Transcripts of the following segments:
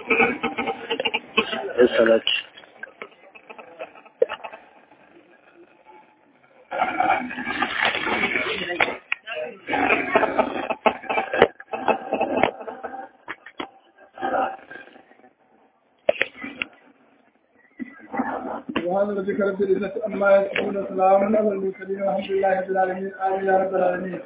الصلاة سبحان ربك رب العزة عما يصفون سلام على المرسلين والحمد لله رب العالمين آمين يا رب العالمين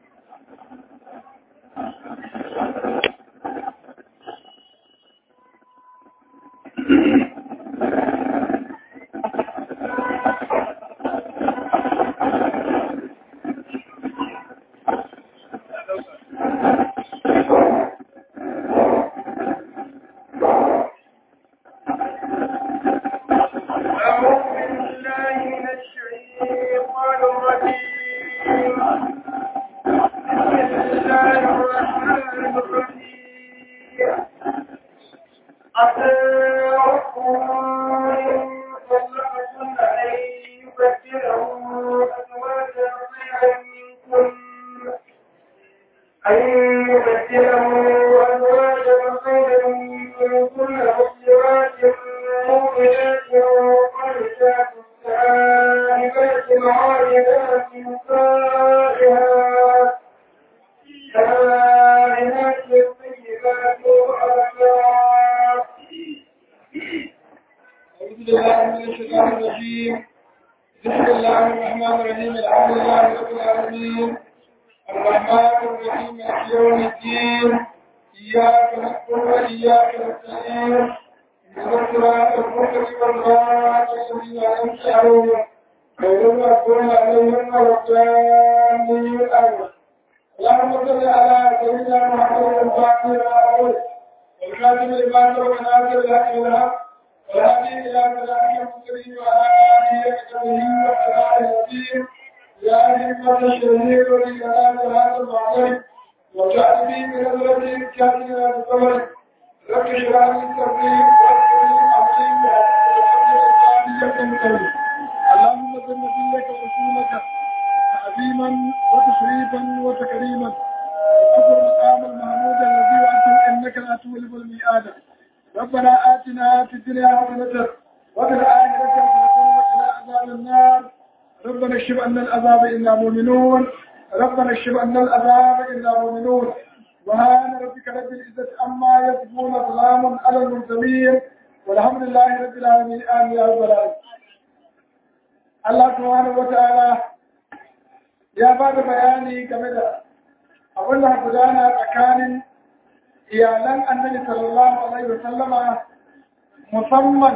musamman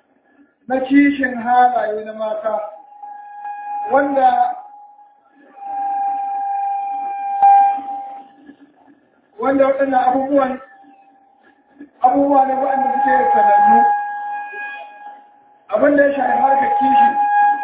na kishin halaye na mata wanda wanda waɗannan abubuwan abubuwa ne waɗanda suke sanannu abin da ya shafi harkar kishi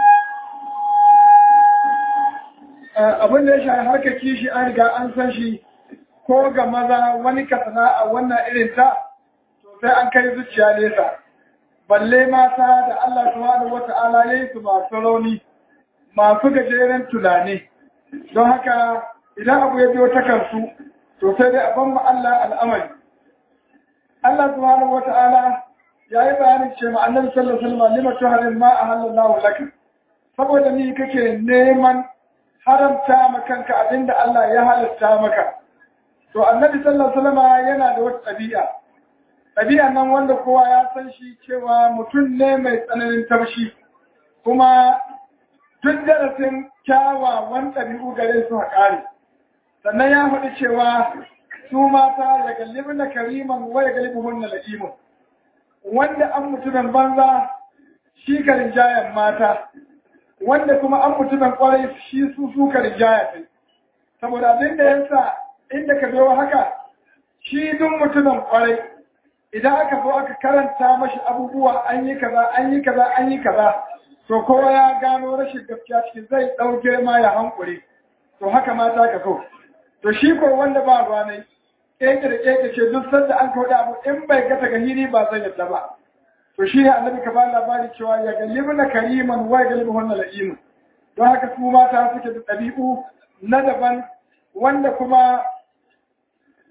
abin da ya shafi harkar kishi an riga an san shi ko ga maza wani kasana a wannan irin ta sai an kai zuciya nesa balle mata da Allah subhanahu wata'ala yayi su masu rauni masu gajeren tunani don haka idan abu ya biyo ta kansu to sai dai a ban ma Allah al'amari Allah subhanahu wata'ala ya yi bayanin ce ma annabi sallallahu alaihi wasallam lima tuharin ma ahallallahu laka saboda ni kake neman haramta ma kanka abinda Allah ya halatta maka to annabi sallallahu alaihi wasallam yana da wata ɗabi'a ɗabi'a nan wanda kowa ya san shi cewa mutum ne mai tsananin tarshi kuma duk darasin kyawawan ɗabi'u gare su haƙari sannan ya faɗi cewa su mata ya gallibi na kariman wa ya gallibi hunna la'imun wanda an mutumin banza shi ka rinjayen mata wanda kuma an mutumin kwarai shi su su ka rinjaya kai saboda abin da yasa inda ka biyo haka shi duk mutumin kwarai idan aka zo aka karanta mashi abubuwa an yi kaza an yi kaza an yi kaza to kowa ya gano rashin gaskiya cikin zai ɗauke ma ya hankuri to haka mata ka so to shi ko wanda ba ruwa ne keke da keke ce duk sanda an kawo abu in bai gata ga hiri ba zan yadda ba to shi ne annabi ka ba labari cewa ya galibu na kariman wa ya galibu wannan la'imu don haka su mata suke da ɗabi'u na daban wanda kuma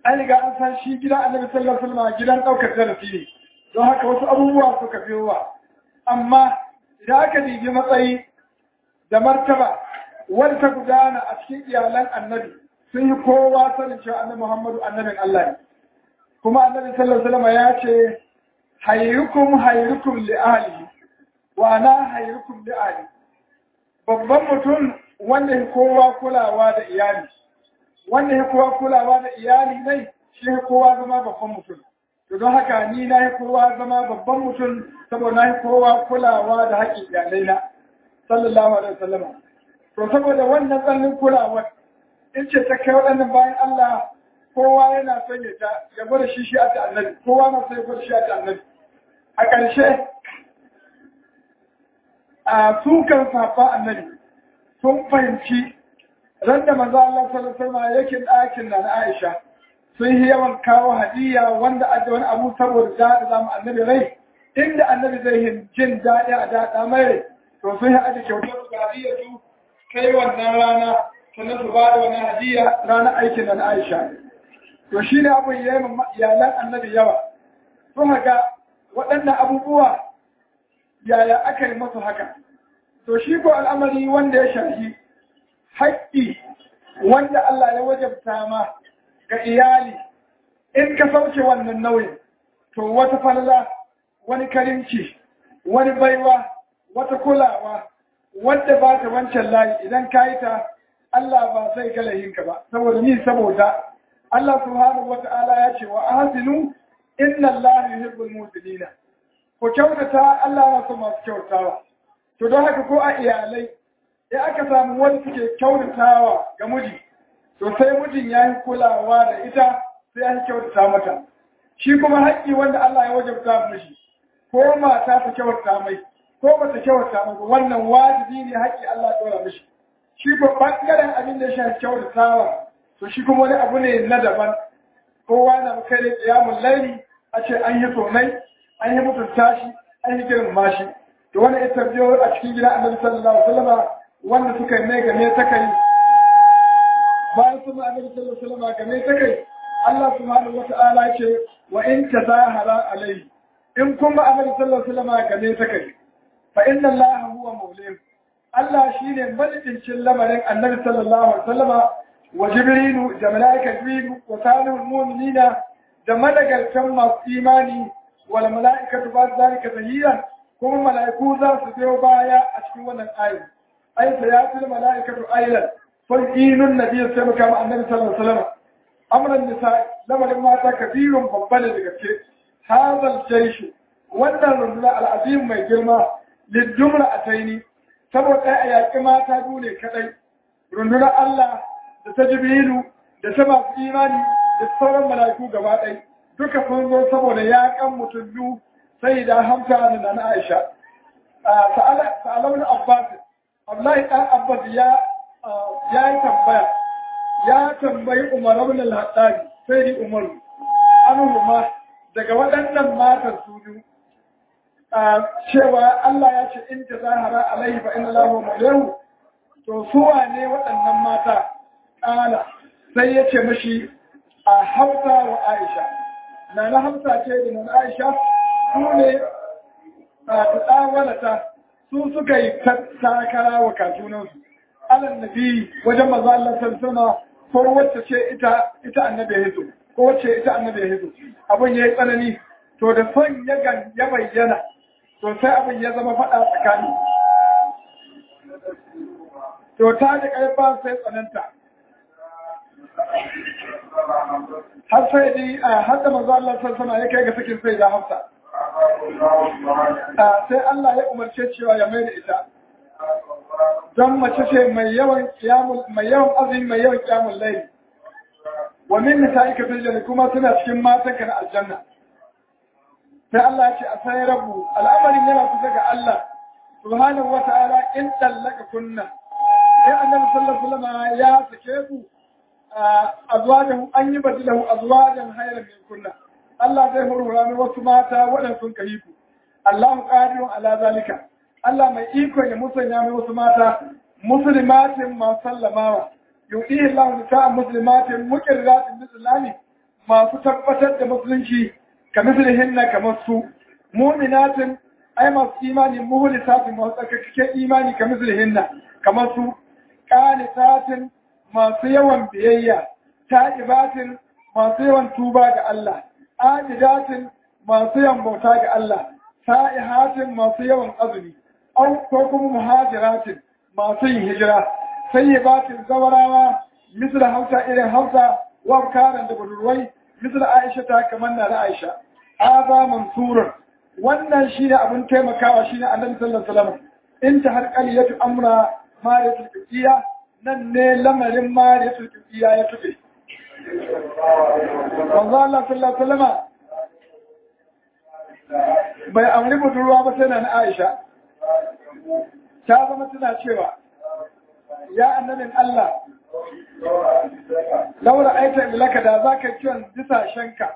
an riga an san shi gidan annabi sallallahu alaihi wasallam gidan daukar darasi ne don haka wasu abubuwa suka biyowa amma idan aka dibi matsayi da martaba wanda ta gudana a cikin iyalan annabi sun yi kowa sanin cewa annabi Muhammadu annabin Allah ne kuma annabi sallallahu alaihi wasallam ya ce hayyukum hayyukum li ahlihi wa ana hayyukum li ahli babban mutum wanda ya kowa kulawa da iyali wanda ya kowa kulawa da iyali ne shi ya kowa zama babban mutum to don haka ni na yi kowa zama babban mutum saboda na yi kowa kulawa da haƙƙin iyalai na sallallahu alaihi wasallam to saboda wannan tsanin kulawar in ce ta kai waɗannan bayan Allah kowa yana son ya ta ya gwada shi shi a ta annabi kowa na son ya gwada shi a ta annabi a ƙarshe a sukan safa annabi sun fahimci ran da manzo Allah sallallahu alaihi wasallam yake ɗakin na Aisha sun yi yawan kawo hadiya wanda a wani abu saboda da zamu annabi rai inda annabi zai yi jin daɗi a daɗa mai to sun yi aji kyautar su hadiya su kai wannan rana sannan su ba da wannan hadiya ranar aikin na Aisha to shi ne abin ya yi iyalan annabi yawa sun haka waɗannan abubuwa yaya aka yi masu haka to shi ko al'amari wanda ya shafi haƙƙi wanda Allah ya wajabta ma ga iyali in ka sauke wannan nauyin to wata falala wani karimci wani baiwa wata kulawa wadda ba ta wancan layi idan ka yi ta Allah ba zai ga layinka ba saboda ni saboda Allah subhanahu wata'ala ya ce wa ahsinu inna Allah yuhibbul muhsinina ku kyautata Allah na so masu kyautawa to don haka ko a iyalai in aka samu wani suke kyautatawa ga miji to sai mijin ya yi kulawa da ita sai ya kyautata mata shi kuma haƙƙi wanda Allah ya wajabta mishi ko mata ta kyauta mai ko ba ta kyauta mai wannan wajibi ne haƙƙi Allah ya dora mishi shi ko bangaren abin da ya shafi kyautatawa to shi kuma wani abu ne na daban kowa na kai da kiyamun laili a ce an yi sonai an yi mutunta shi an yi girmama shi to wani ita biyo a cikin gidan annabi sallallahu alaihi wasallam wanda suka yi mai game ta kai bayan sun annabi sallallahu alaihi wasallam game ta kai Allah subhanahu wata'ala ce wa in tazahara alaihi in kuma annabi sallallahu alaihi wasallam game ta kai fa inna Allah huwa mawlim Allah shine malikin lamarin annabi sallallahu alaihi wasallam wa jibrilu da malaika jibrilu wa salihul mu'minina da malagartan masu imani wal mala'ikatu ba zalika zahiran kuma mala'iku za su biyo baya a cikin wannan ayi ai sayatul mala'ikatu aylan fa'inun nabiy sai muka ma annabi sallallahu alaihi wasallam amran nisa lamarin mata kabirun babban da gaske hadal jaishu wannan runduna al'azim mai girma lidumra ataini saboda a yaƙi mata biyu ne kadai rundunar Allah da ta jibrilu da ta masu imani da sauran mala'iku gaba ɗaya duka sun zo saboda yaƙan mutum biyu sai da hamsa da na Aisha. Sa'alawun Abbas, Abdullahi ɗan Abbas ya yi tambaya, ya tambayi Umar ibn al-Hattabi sai di Umaru, an daga waɗannan matan su biyu. Cewa Allah ya ce in ta zahara alaihi fa inna lahu maulahu to su ne waɗannan mata ƙala sai ya ce mashi a Hausa wa Aisha. Na na Hamsa ce da na Aisha su ne a tsawalata su suka yi takara wa katunansu alal nabi wajen maza Allah sarsana ko wacce ce ita ita annabi ya hito ko wacce ita annabi ya hito abin ya yi tsanani to da son ya gan ya bayyana to sai abin ya zama faɗa tsakani to ta da ƙarfa sai tsananta har sai dai har da maza Allah sarsana ya kai ga sakin sai da hafsa sai Allah ya umarce cewa ya mai da ita don mace ce mai yawan kiyamun mai yawan azumi mai yawan kiyamun laili wa min nisa'ika fil janna kuma suna cikin matan ka na aljanna sai Allah ya ce a sai rabu al'amarin yana kusa ga Allah subhanahu wa ta'ala in tallaka kunna sai annabi sallallahu alaihi wasallam ya sake ku azwajahu an yi badilahu azwajan hayran min kunna Allah zai hurhura mai wasu mata waɗanda sun kai ku. Allahu qadirun ala zalika. Allah mai iko ya musanya mai wasu mata muslimatin ma sallamawa. Yudihi Allah nisa'an muslimatin muqirratin bislami masu tabbatar da musulunci ka mislihinna kamar su mu'minatin ai masu imani muhlisatin masu tsarkakakken imani ka mislihinna kamar su qanitatin masu yawan biyayya ta'ibatin masu yawan tuba ga Allah abidatin masu yawan bauta ga Allah sa'ihatin masu yawan azumi au ko kuma muhajiratin masu yin hijira sayyibatin zawarawa misal hausa irin hausa wa karan da budurwai misal aisha ta kamar na da aisha aza mansurun wannan shine abin taimakawa shine annabi sallallahu alaihi wasallam in ta har qaliyatu amra mariyatul qiya nan ne lamarin mariyatul qiya ya tuke manzo Allah sallallahu alaihi wasallam bai amri budurwa ba sai na Aisha ta zama tana cewa ya annabin Allah laura aita ilaka da za ka kiwon bisashenka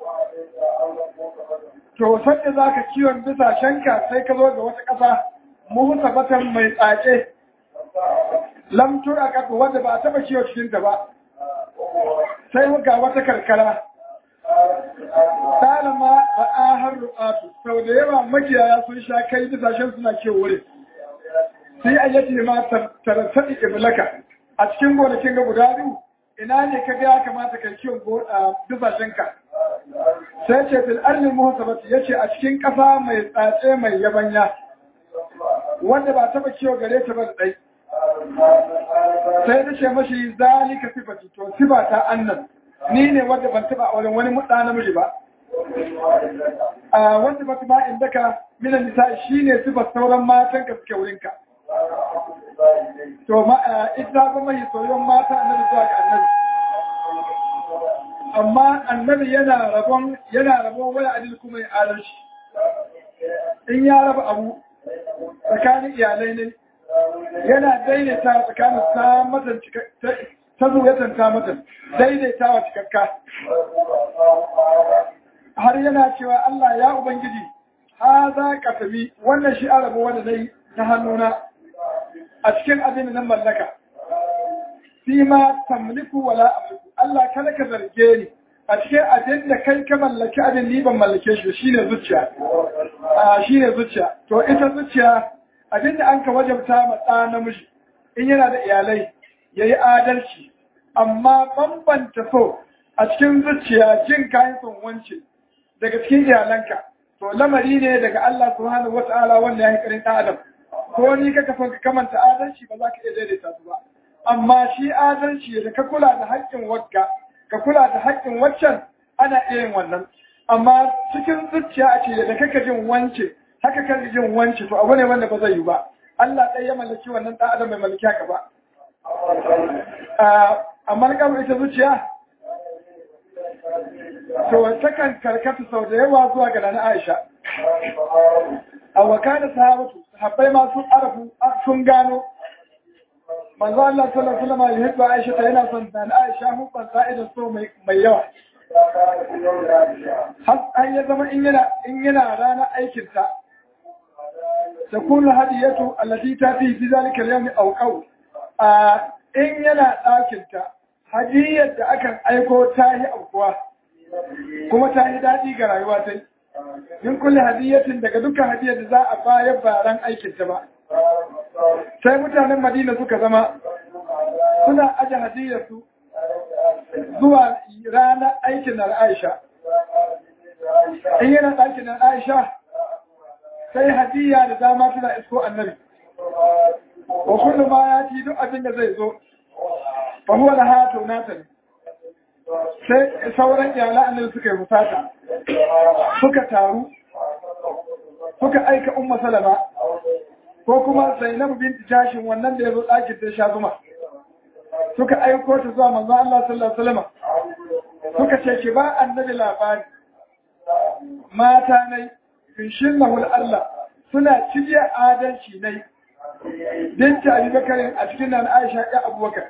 to sanda za ka kiwon bisashenka sai ka zo ga wata ƙasa muhusabatan mai tsake lamtur a ƙasa wanda ba a taɓa kiwo cikinta ba sai ga wata karkara talama ba a har ru'atu sau da yawa makiyaya sun sha kai bisashen suna kiwo wurin sai a yake ma tarattaɗi iblaka a cikin gonakin ga guda biyu ina ne ka ga ya kamata ka kiwon bisashenka sai ce fil arni muhasabati yace a cikin ƙasa mai tsatse mai yabanya wanda ba taba kiwo gare ta ba dai sai ta ce mashi zalika sifati to sifa ta annan ni ne wanda ban taba auren wani mutsa namiji ba a wanda ba ma inda ka mina nisa shine sifar sauran matan ka suke wurinka to ma ita ba mai soyon mata annabi zuwa ga annabi amma annabi yana rabon yana rabon wani adil kuma ya adalci in ya raba abu tsakanin iyalai ne yana daidaita tsakanin samatan ta zuyatan samatan daidaita wa cikakka har yana cewa Allah ya Ubangiji ha za ka tabi wannan shi arabu wanda na ta hannuna a cikin abin da nan mallaka fi ma tamliku wala amliku Allah kada ka zarge ni a cikin abin da kai ka mallaki abin ni ban mallake shi shine zuciya a shine zuciya to ita zuciya abin da an ka wajabta ma ɗa namiji in yana da iyalai yayi adalci amma bambanta so a cikin zuciya jin kayan son wance daga cikin iyalanka to lamari ne daga Allah subhanahu wata'ala wanda ya yi karin ɗan adam ko ni kaka son ka kamanta adalci ba za ka iya daidaita su ba amma shi adalci da ka kula da haƙƙin wakka ka kula da haƙƙin waccan ana iya yin wannan amma cikin zuciya a ce da kaka jin wance haka kan jin wance to abu ne wanda ba zai yi ba Allah ɗaya ya mallaki wannan ɗan adam bai mallaki haka ba amma kamar ita zuciya to takan karkata sau da yawa zuwa ga nana Aisha a wakana sahabatu sahabbai ma sun arafu sun gano manzo Allah sallallahu alaihi wasallam ya hibba Aisha ta yana son nana Aisha hubban sa'idan so mai yawa har an ya zama in yana in yana rana aikin ta takunu hadiyatu allati tati fi zalika al-yawm aw qaw in yana ɗakin ta hadiyar da akan aiko ta yi aukuwa kuma ta yi daɗi ga rayuwa ta in kulle hadiyatin daga dukkan hadiyar da za a bayar baran aikinta ba sai mutanen madina suka zama suna aje hadiyarsu zuwa ranar aikin na aisha in yana ɗakin na aisha sai hadiya da dama suna isko annabi wa kullum ma ya ci duk abin da zai zo fa huwa laha tunatan sai sauran iyala annabi suka yi musata suka taru suka aika umma salama ko kuma zainab binti jashin wannan da ya zo ɗakin ta sha zuma suka aiko ta zuwa manzon Allah sallallahu alaihi wasallam suka ce ki ba annabi labari mata nai finshin lahul Allah suna ciye adalci nai binta abubakar a cikin nan Aisha ya abubakar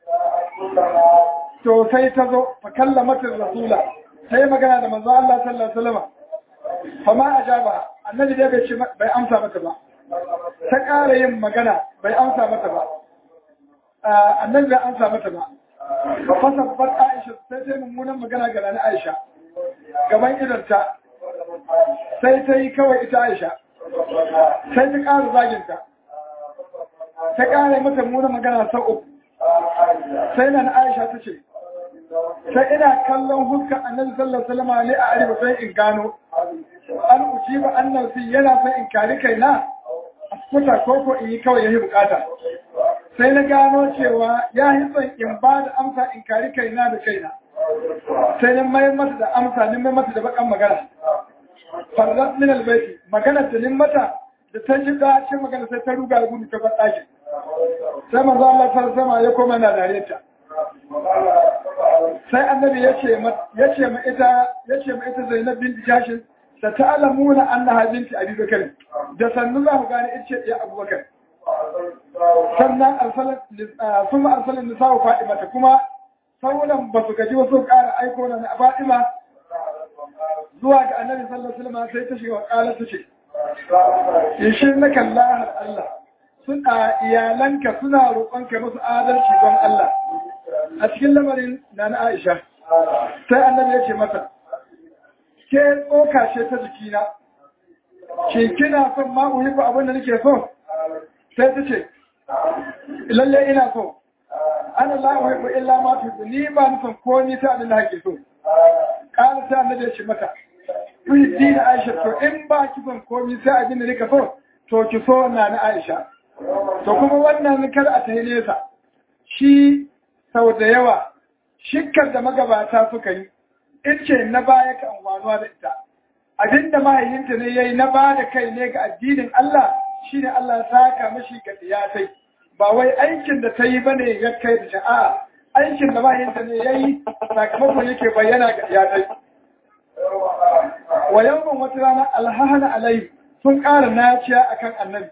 to sai ta zo fa kallamatin rasula sai magana da manzo Allah sallallahu alaihi wasallam fa ma ajaba annabi dai bai ce bai amsa mata ba ta ƙara yin magana bai amsa mata ba annabi bai amsa mata ba ba fasabbat Aisha sai ta yi mummunan magana ga Nana Aisha gaban idonta sai ta yi kawai ita Aisha sai ta ƙara zaginta ta ƙara mata mummunan magana sau uku sai Nana Aisha ta ce sai ina kallon huskar annabi sallallahu alaihi wasallam ne a arewa sai in gano an ujiba annabi yana son in kari kaina a kuta koko in yi kawai yayi bukata sai na gano cewa ya yi son in ba da amsa in kari kaina da kaina sai na mai mata da amsa ni mai mata da bakan magana farzat min albayti magana da nin mata da ta ji dacin magana sai ta ruga da gudu ta bar ɗakin sai manzo Allah sallallahu alaihi ya koma na dare ta sai annabi ya ce ma ya ce ma ita ya ce ma ita Zainab binti Jashin da ta'lamuna annaha binti Abi Bakr da sannu za ku gane ita ce ya Abu Bakar sannan arsalan sun arsalan nisa wa Fatima ta kuma sauran ba su gaji wasu ƙara aiko na na Fatima zuwa ga annabi sallallahu alaihi wasallam sai ta shiga wakala ta ce yashin na kallah Allah suna iyalanka suna roƙonka musu adalci don Allah a cikin lamarin na na Aisha sai annabi ya ce mata ke tsoka ce ta jikina ke kina son ma uhibu abin da nake so sai ta ce lalle ina so ana la uhibbu illa ma tuhibbu ni ba ni son ko ni ta abin da kake so kana sai annabi ya ce mata tuhibbi na Aisha to in ba ki son komai sai abin da nika so to ki so na na Aisha to kuma wannan kar a tayi nesa shi sau da yawa shikkar da magabata suka yi ce na baya ka amfanuwa da ita abinda mahaifinta ne yayi na ba da kai ne ga addinin Allah shine Allah ya saka mashi ga tiyatai ba wai aikin da ta yi bane ya kai da sha'a aikin da mahaifinta ne yayi sakamakon yake bayyana ga tiyatai wa yawman wata rana alhahana alai sun ƙara naciya akan annabi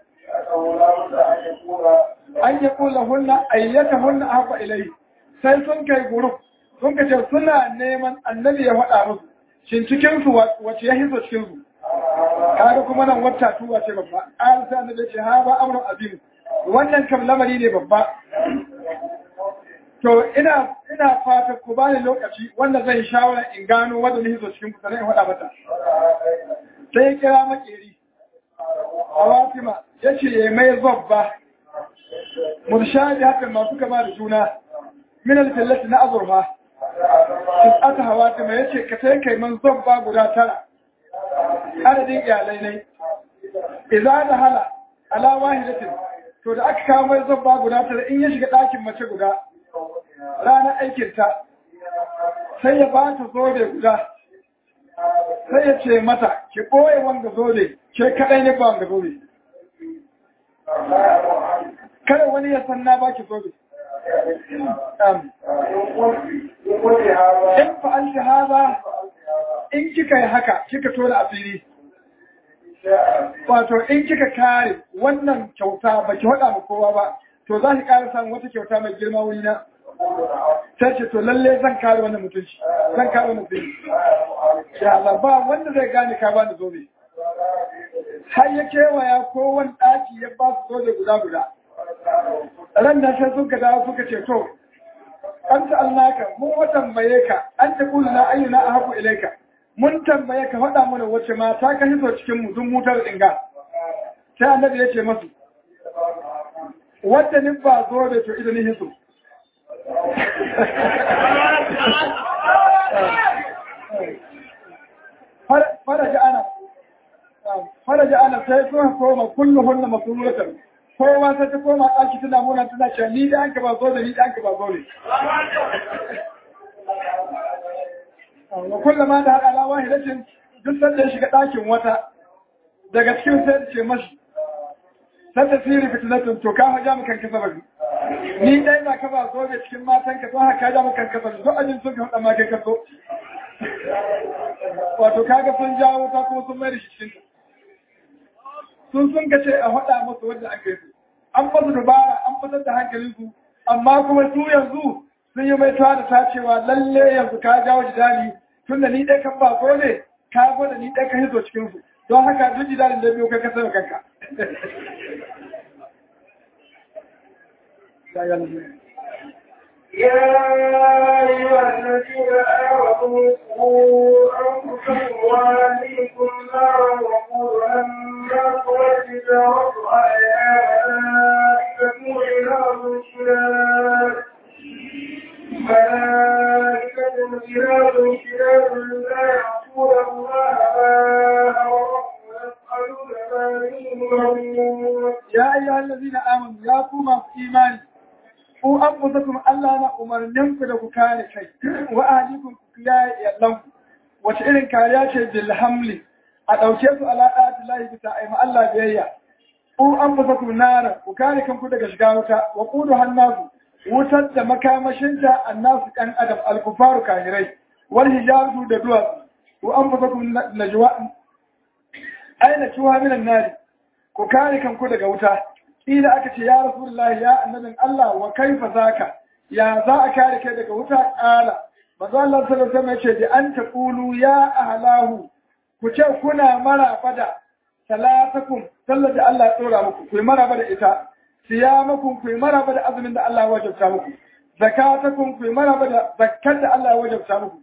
an yi kula hunna ayyata hunna haɓa ilai sai sun kai guruf sun ka ce suna neman annabi ya faɗa musu shin cikinsu wace ya hizo cikinsu kaga kuma nan wata tuwa ce babba an sai annabi ce ha ba amrun azim wannan kam lamari ne babba to ina ina fata ku bani lokaci wanda zan shawara in gano wanda ne hizo cikin ku sannan in faɗa mata sai ya kira makeri a Fatima ya ce ya mai zobba murshadi haka masu kama da juna min alfillati na azurfa tis'ata hawatima yace ka sai kai man zobba guda tara adadin iyalai ne idza da hala ala wahidatin to da aka kawo mai zobba guda tara in ya shiga ɗakin mace guda ranar aikin ta sai ya ba ta zobe guda sai ya ce mata ki ɓoye wanga zobe ke kaɗai ne ba wanga zobe kada wani ya san na baki zobe in fa'alti haza in kika yi haka kika tona asiri wato in kika kare wannan kyauta ba ki haɗa ma kowa ba to za ki ƙara samun wata kyauta mai girma wuri na ta ce to lalle zan kare wannan mutunci zan kare wannan mutunci ya Allah ba wanda zai gane ka bani zobe har ya kewaya kowane ɗaki ya ba su zobe guda guda ran da sai suka dawo suka ce to an ta allaka mun wa tambaye ka an ta kula na ayyuna a haku ilaika mun tambaye ka faɗa mana wace mata ka hiso cikin mu dun mutar dinga sai annabi ya ce masu wadda ni ba zo da to idan hiso faraja ana faraja ana sai suka koma kulluhunna masulatan kowa sai ta koma ɗaki tana muna tana cewa ni da anka ba zo da ni da anka ba zo ne. Wa kullum ma da haɗa lawa hidacin duk sanda ya shiga ɗakin wata daga cikin sai ce mashi. Sai ta siri fitinatun to ka haja mu kanka sabari. Ni dai na ka ba zo da cikin matan ka to haka ja mu kanka sabari duk ajin sun ka haɗa ma kai ka so. Wato kaga sun jawo ta kuma sun mai da shi cikin sun sun ka ce a faɗa musu wanda aka yi an basu dubara an fitar da hankalinsu amma kuma su yanzu sun yi mai da ta cewa lalle yanzu ka jawo jidali tun da ni ɗaya kan ba ko ne ka gwada ni ɗaya ka hizo cikinsu don haka duk jidalin da biyu kai ka sani kanka يا أيها الذين آمنوا قوا أنفسكم وأهليكم نارا وقودها الناس والحجارة عليها ملائكة غلاظ شداد ملائكة غلاظ شداد لا يعصون الله ما أمرهم ويفعلون ما يؤمرون ya ayyuha allazina amanu ya ku masu imani ku anfusakum Allah na umarnin ku da ku kare kai wa ahlikum ku kiyaye iyalanku wace irin kariya ce bil hamli a dauke su ala da'ati lahi bisa aima Allah biyayya ku anfusakum nara ku kare kanku daga shiga wuta wa qudu hannasu wutar da makamashinta annasu kan adam al-kufaru kahirai wal hijaratu da duwatsu ku anfusakum najwa aina tuwa minan nari ku kare kanku daga wuta ila aka ce ya rasulullahi ya annabin Allah wa kaifa zaka ya za a kare kai daga wuta kala manzo Allah sallallahu alaihi wasallam yace bi an taqulu ya ahlahu ku ce kuna maraba da salatakum sallar da Allah ya tsora muku ku yi maraba da ita siyamakum ku yi maraba da azumin da Allah ya wajabta muku zakatakum ku yi maraba da zakkar da Allah ya wajabta muku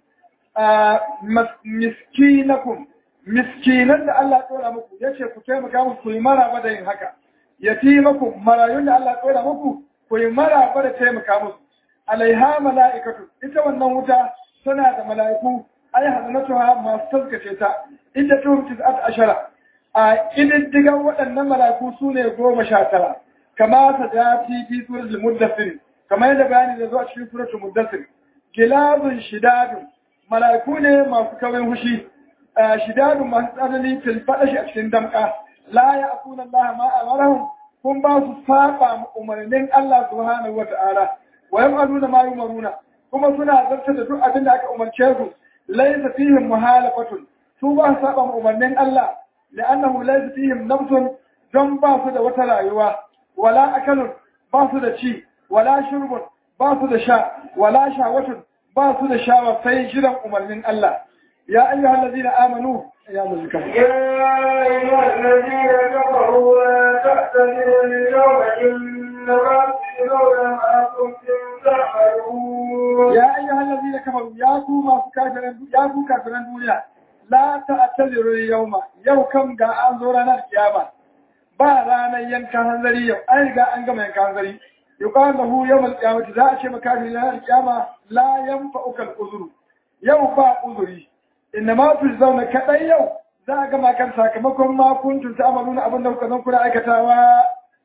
miskinakum miskinan da Allah tsora muku ya ce ku taimaka muku ku yi maraba da yin haka yatimakum marayun da Allah tsora muku ku yi maraba da taimaka musu alaiha mala'ikatu ita wannan wuta tana da mala'iku ai hazanatuha masu taskace ta inda tuhum tis'at ashara a kididdigan waɗannan mala'iku su ne goma sha tara kama ta dati fi suratul muddathir kama yadda bayani da zuwa cikin suratul muddathir gilazun shidadun mala'iku ne masu kawai hushi shidadun masu tsanani fil faɗashi a cikin damƙa la ya akuna Allah ma amarahum kun ba su saba umarnin Allah subhanahu wa ta'ala wa yam'aluna ma yumaruna kuma suna zarta da duk abin da aka umarce su laysa fihim muhalafatun su ba su saba umarnin Allah li'annahu laysa fihim nafsun don ba su da wata rayuwa wala akalun ba su da ci wala shurbun ba su da sha wala shawatun ba su da shawa sai jiran umarnin Allah يا أيها الذين آمنوا يا مزكم يا أيها الذين كفروا لا تعتذروا اليوم إنما تجزون ما كنتم تعملون يا أيها الذين كفروا يا كوما كافرين يا كو كافرين دنيا لا تعتذروا اليوم يوم كم جاء أنظرنا القيامة ba ranar yankan hanzari yau an riga an gama yankan hanzari yuqal lahu yawm al-qiyamah za a ce makafi ranar al-qiyama la yanfa'uka al-uzru yau ba uzuri inna ma fi zauna kaɗai yau za a gama kan sakamakon ma kuntum ta'maluna abin da kuka zan kuna aikatawa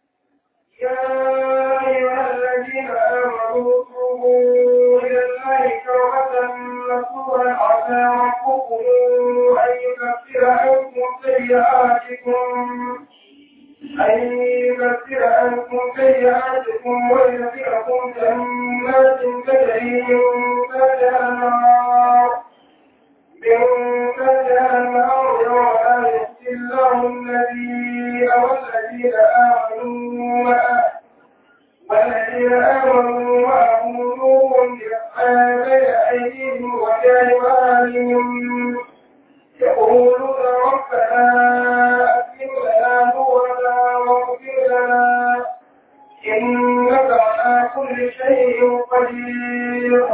يا أيها الذين آمنوا توبوا إلى الله توبة نصوحا عسى ربكم أن يكفر عنكم سيئاتكم أن يكفر عنكم سيئاتكم ويدخلكم جنات تجري من تحتها الأنهار من تحتها الأنهار ولا يخزي الله النبي والذين آمنوا معه والذين آمنوا معه نورهم يسعى بين أيديهم وبأيمانهم يقولون ربنا أتم لنا نورنا واغفر لنا إنك على كل شيء قدير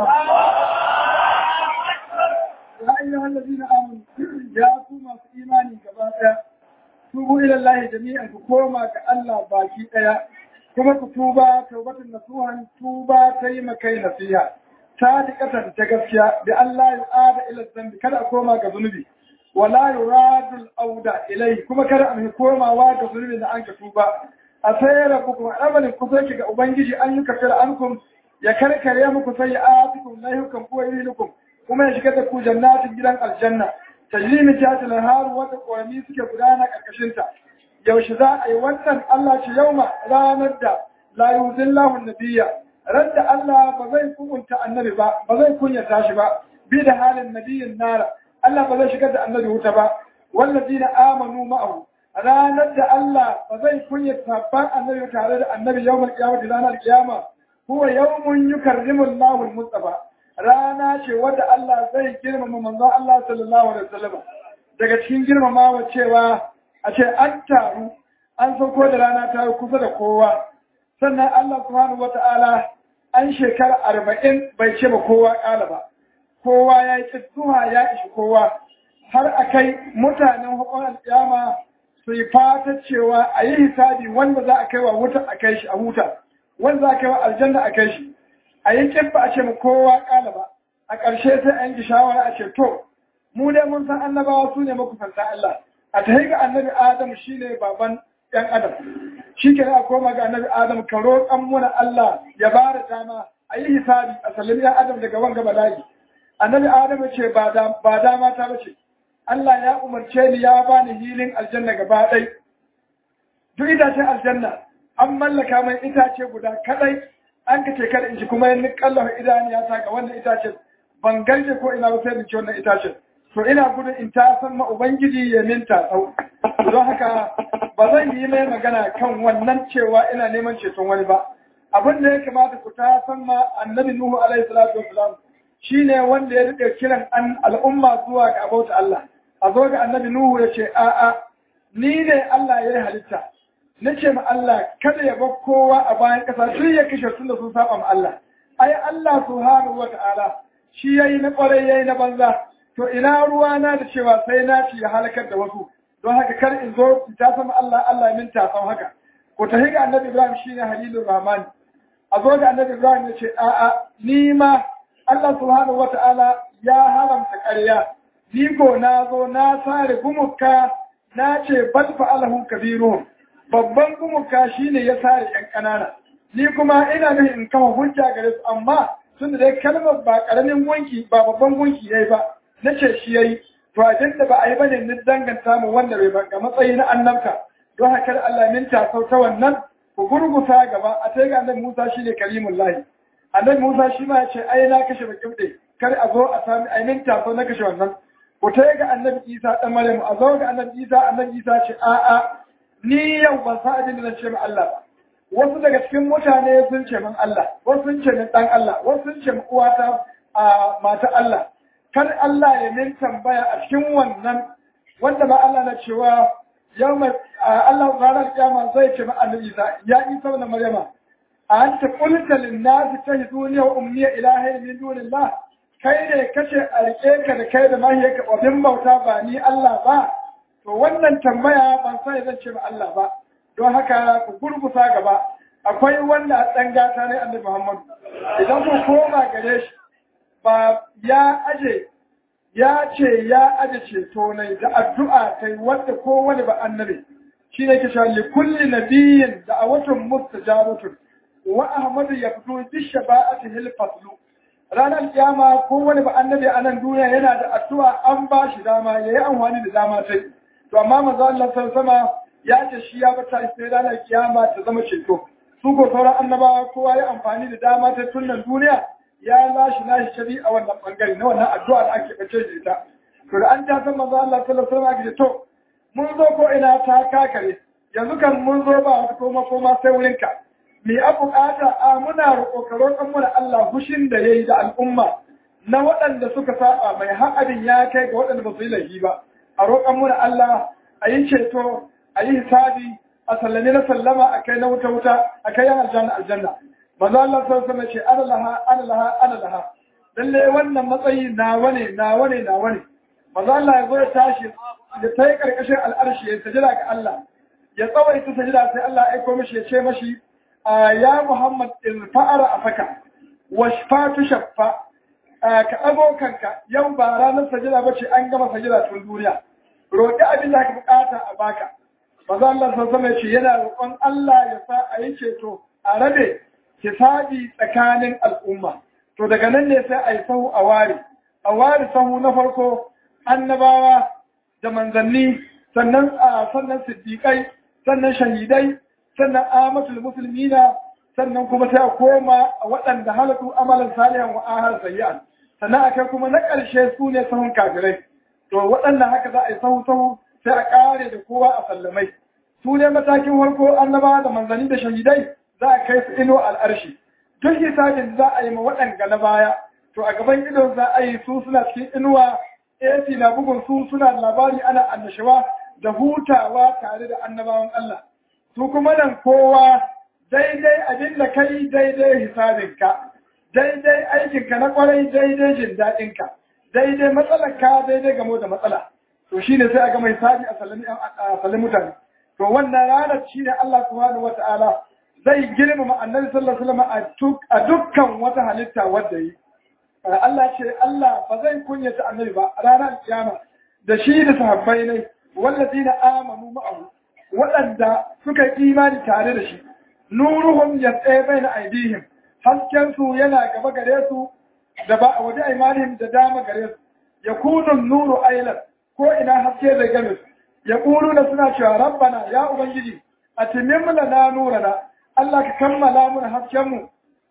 ya ayyuha allazina amanu ya ku masu imani gaba daya tubu ila Allah jami'an ku koma ga Allah baki daya kuma ku tuba tawbatan nasuhan tuba ta yi makai nasiha sadiqatan ta gaskiya bi Allah ya ada ila zambi kada a koma ga zunubi wala yuradu al-auda ilai kuma kada a komawa ga zunubi da an ka tuba a sayar ku kuma amalin ku sai ga ubangiji an yi kafir ankum ya karkare muku sai atikum lahukum ko yilukum kuma ya shiga da ku jannatin gidan aljanna tajrimi ta har wata ƙorami suke gudana ƙarƙashin ta yaushe za a yi wannan Allah ce yauma ranar da la yuzillahu nabiyya radda Allah ba zai kunta annabi ba ba zai kunyata shi ba bi da halin nabiyin nara Allah ba zai shigar da annabi wuta ba wallazina amanu ma'ahu ranar da Allah ba zai kunyata sabban annabi tare da annabi yawmal qiyamati ranar qiyama huwa yawmun yukarrimu Allahu al-mustafa rana ce wadda Allah zai girmama manzo Allah sallallahu alaihi wasallam daga cikin girmamawa cewa a ce an taru an sauko da rana ta kusa da kowa sannan Allah subhanahu wata'ala an shekara arba'in bai ce ba kowa ƙala ba kowa ya yi kittuwa ya ishi kowa har a kai mutanen hukun alƙiyama su yi fata cewa a yi hisabi wanda za a kai wa wuta a kai shi a huta wanda za a kai wa aljanna a kai shi a yi kibba a ce mu kowa ƙala ba a ƙarshe sai an ji shawara a ce to mu dai mun san annabawa su ne makusanta Allah a ta ga annabi Adam shi ne baban ‘yan Adam shi ke a koma ga annabi Adam ka roƙan muna Allah ya ba da dama a yi hisabi a sallami ‘yan Adam daga wanga bala'i annabi Adam ce ba dama ta bace Allah ya umarce ni ya bani hilin aljanna gaba ɗai duk itacen aljanna an mallaka mai itace guda kaɗai an ka ce kada in ji kuma yin kallafa idaniya ta ga wannan itacen ban garje ko ina ba sai in ci wannan itacen to ina gudun in ta san ma ubangiji ya minta tsau don haka ba zan yi mai magana kan wannan cewa ina neman ceton wani ba abin da ya kamata ku ta san ma annabi nuhu alaihi salatu wasalam shine wanda ya rike kiran an al'umma zuwa ga abauta Allah a zo ga annabi nuhu ya ce a'a ni ne Allah ya yi halitta na ce ma Allah kada ya bar kowa a bayan ƙasa duk ya kashe tun da sun saba ma Allah ai Allah subhanahu wa ta'ala shi yayi na kwarai yayi na banza to ina ruwa na da cewa sai na ci ya halakar da wasu don haka kar in zo ta sama Allah Allah min ta san haka ko ta higa annabi Ibrahim shine halilur rahman a zo da annabi Ibrahim ya ce a'a ni ma Allah subhanahu wa ta'ala ya haramta ƙarya ni ko na zo na sare gumuka na ce bal fa'alahu kabiruhum babban gumuka shine ya sare yan ƙanana ni kuma ina nufin in kama hujja gare su amma tunda dai kalmar ba ƙaramin gunki ba babban gunki yayi ba na ce shi yayi to a da ba a yi bane ni danganta mu wanda bai ba ga matsayi na annabta don haka Allah min ta sauta wannan ku gurgusa gaba a sai ga annabi Musa shine karimul lahi annabi Musa shi ma ya ce ai na kashe bakin dai kar a zo a sami ai min ta na kashe wannan ku ta ga annabi Isa dan Maryam a zo ga annabi Isa annabi Isa ce a a ni yau ban sa abin da zan ce ma Allah ba wasu daga cikin mutane sun ce min Allah wasu sun ce min dan Allah wasu sun ce min uwata a mata Allah kar Allah ya min tambaya a cikin wannan wanda ba Allah na cewa yau mai Allah ranar kiyama zai ce ma annabi Isa ya Isa na Maryama a anta qulta lin nasi tahiduni wa ummi ilahi min dunillah kai ne kace a rike ka da kai da mahiyarka obin bauta ba ni Allah ba to wannan tambaya ban sai zan ce ma Allah ba don haka ku gurgusa gaba akwai wanda a ɗan gata ne annabi Muhammadu idan ku koma gare shi ba ya aje ya ce ya aje ceto ne da addu'a ta wanda ko wani ba annabi shi ne ke li kulli nabiyyin da a watan mustajabatun wa ahmadu ya fito bi shafa'ati hil faslu ranar kiyama ko wani ba annabi a nan duniya yana da addu'a an ba shi dama yayi amfani da dama sai to amma manzo Allah sallallahu ya ce shi ya bata sai ranar kiyama ta zama ceto su ko sauran annabawa kowa ya amfani da dama ta tunan duniya ya lashi nashi shari a wannan bangare na wannan addu'a da ake bace da ita to da an ta san manzo Allah sallallahu alaihi wasallam ake to mun zo ko ina ta kakare yanzu kan mun zo ba wata koma koma sai wurin ka me a bukata a muna roƙo ka roƙon mu da Allah hushin da yayi da al'umma na waɗanda suka saba mai haƙadin ya kai ga waɗanda ba su yi laifi ba a roƙon mu da Allah a yi ceto a yi hisabi a sallame na sallama a kai na wuta wuta a kai yan aljanna aljanna manzo Allah sallallahu alaihi wasallam ce ana laha ana laha ana laha lalle wannan matsayi nawa ne nawa ne nawa ne manzo Allah ya zo ya tashi ya tai karkashin al'arshi ya sajida ga Allah ya tsawaita sajida sai Allah ya aiko mishi ya ce mashi ya Muhammad irfa'ara afaka washfatu shaffa ka abokanka yau ba ranar sajida bace an gama sajida tun duniya roƙi abin da ka bukata a baka maza Allah sun sama ce yana roƙon Allah ya sa a yi ceto a rabe hisabi tsakanin al'umma to daga nan ne sai a yi sahu a ware a ware sahu na farko annabawa da manzanni sannan a sannan siddiƙai sannan shahidai sannan amatul musulmina sannan kuma sai a koma a waɗanda halatu amalan salihan wa ahar sayyan sannan akai kuma na ƙarshe su ne sahun kafirai to waɗannan haka za a yi sahu-sahu sai a ƙare da kowa a sallamai su ne matakin farko annaba da manzanni da shahidai za a kai su ino al'arshi duk hisabin za a yi ma waɗanga na baya to a gaban idon za a yi su suna cikin inuwa AC na bugun su suna da labari ana annashawa da hutawa tare da annabawan Allah su kuma nan kowa daidai abin da kai daidai hisabinka daidai aikinka na kwarai daidai jin daɗinka daidai matsalarka daidai gamo da matsala to shi ne sai a gama hisabi a sallami mutane to wannan ranar shi ne Allah subhanahu wata'ala zai girmama annabi sallallahu alaihi wasallam a dukkan wata halitta wadda yi Allah ce Allah ba zai kunyata annabi ba a ranar kiyama da shi da sahabbai ne wallazina amanu ma'ahu waɗanda suka yi imani tare da shi nuruhum yas'a baina aidihim hasken su yana gaba gare su da ba a waje imanihim da dama gare su yakunu nuru aylan ko ina haske da game su yaquluna suna cewa rabbana ya ubangiji atimim lana nurana Allah ka kammala mana hasken mu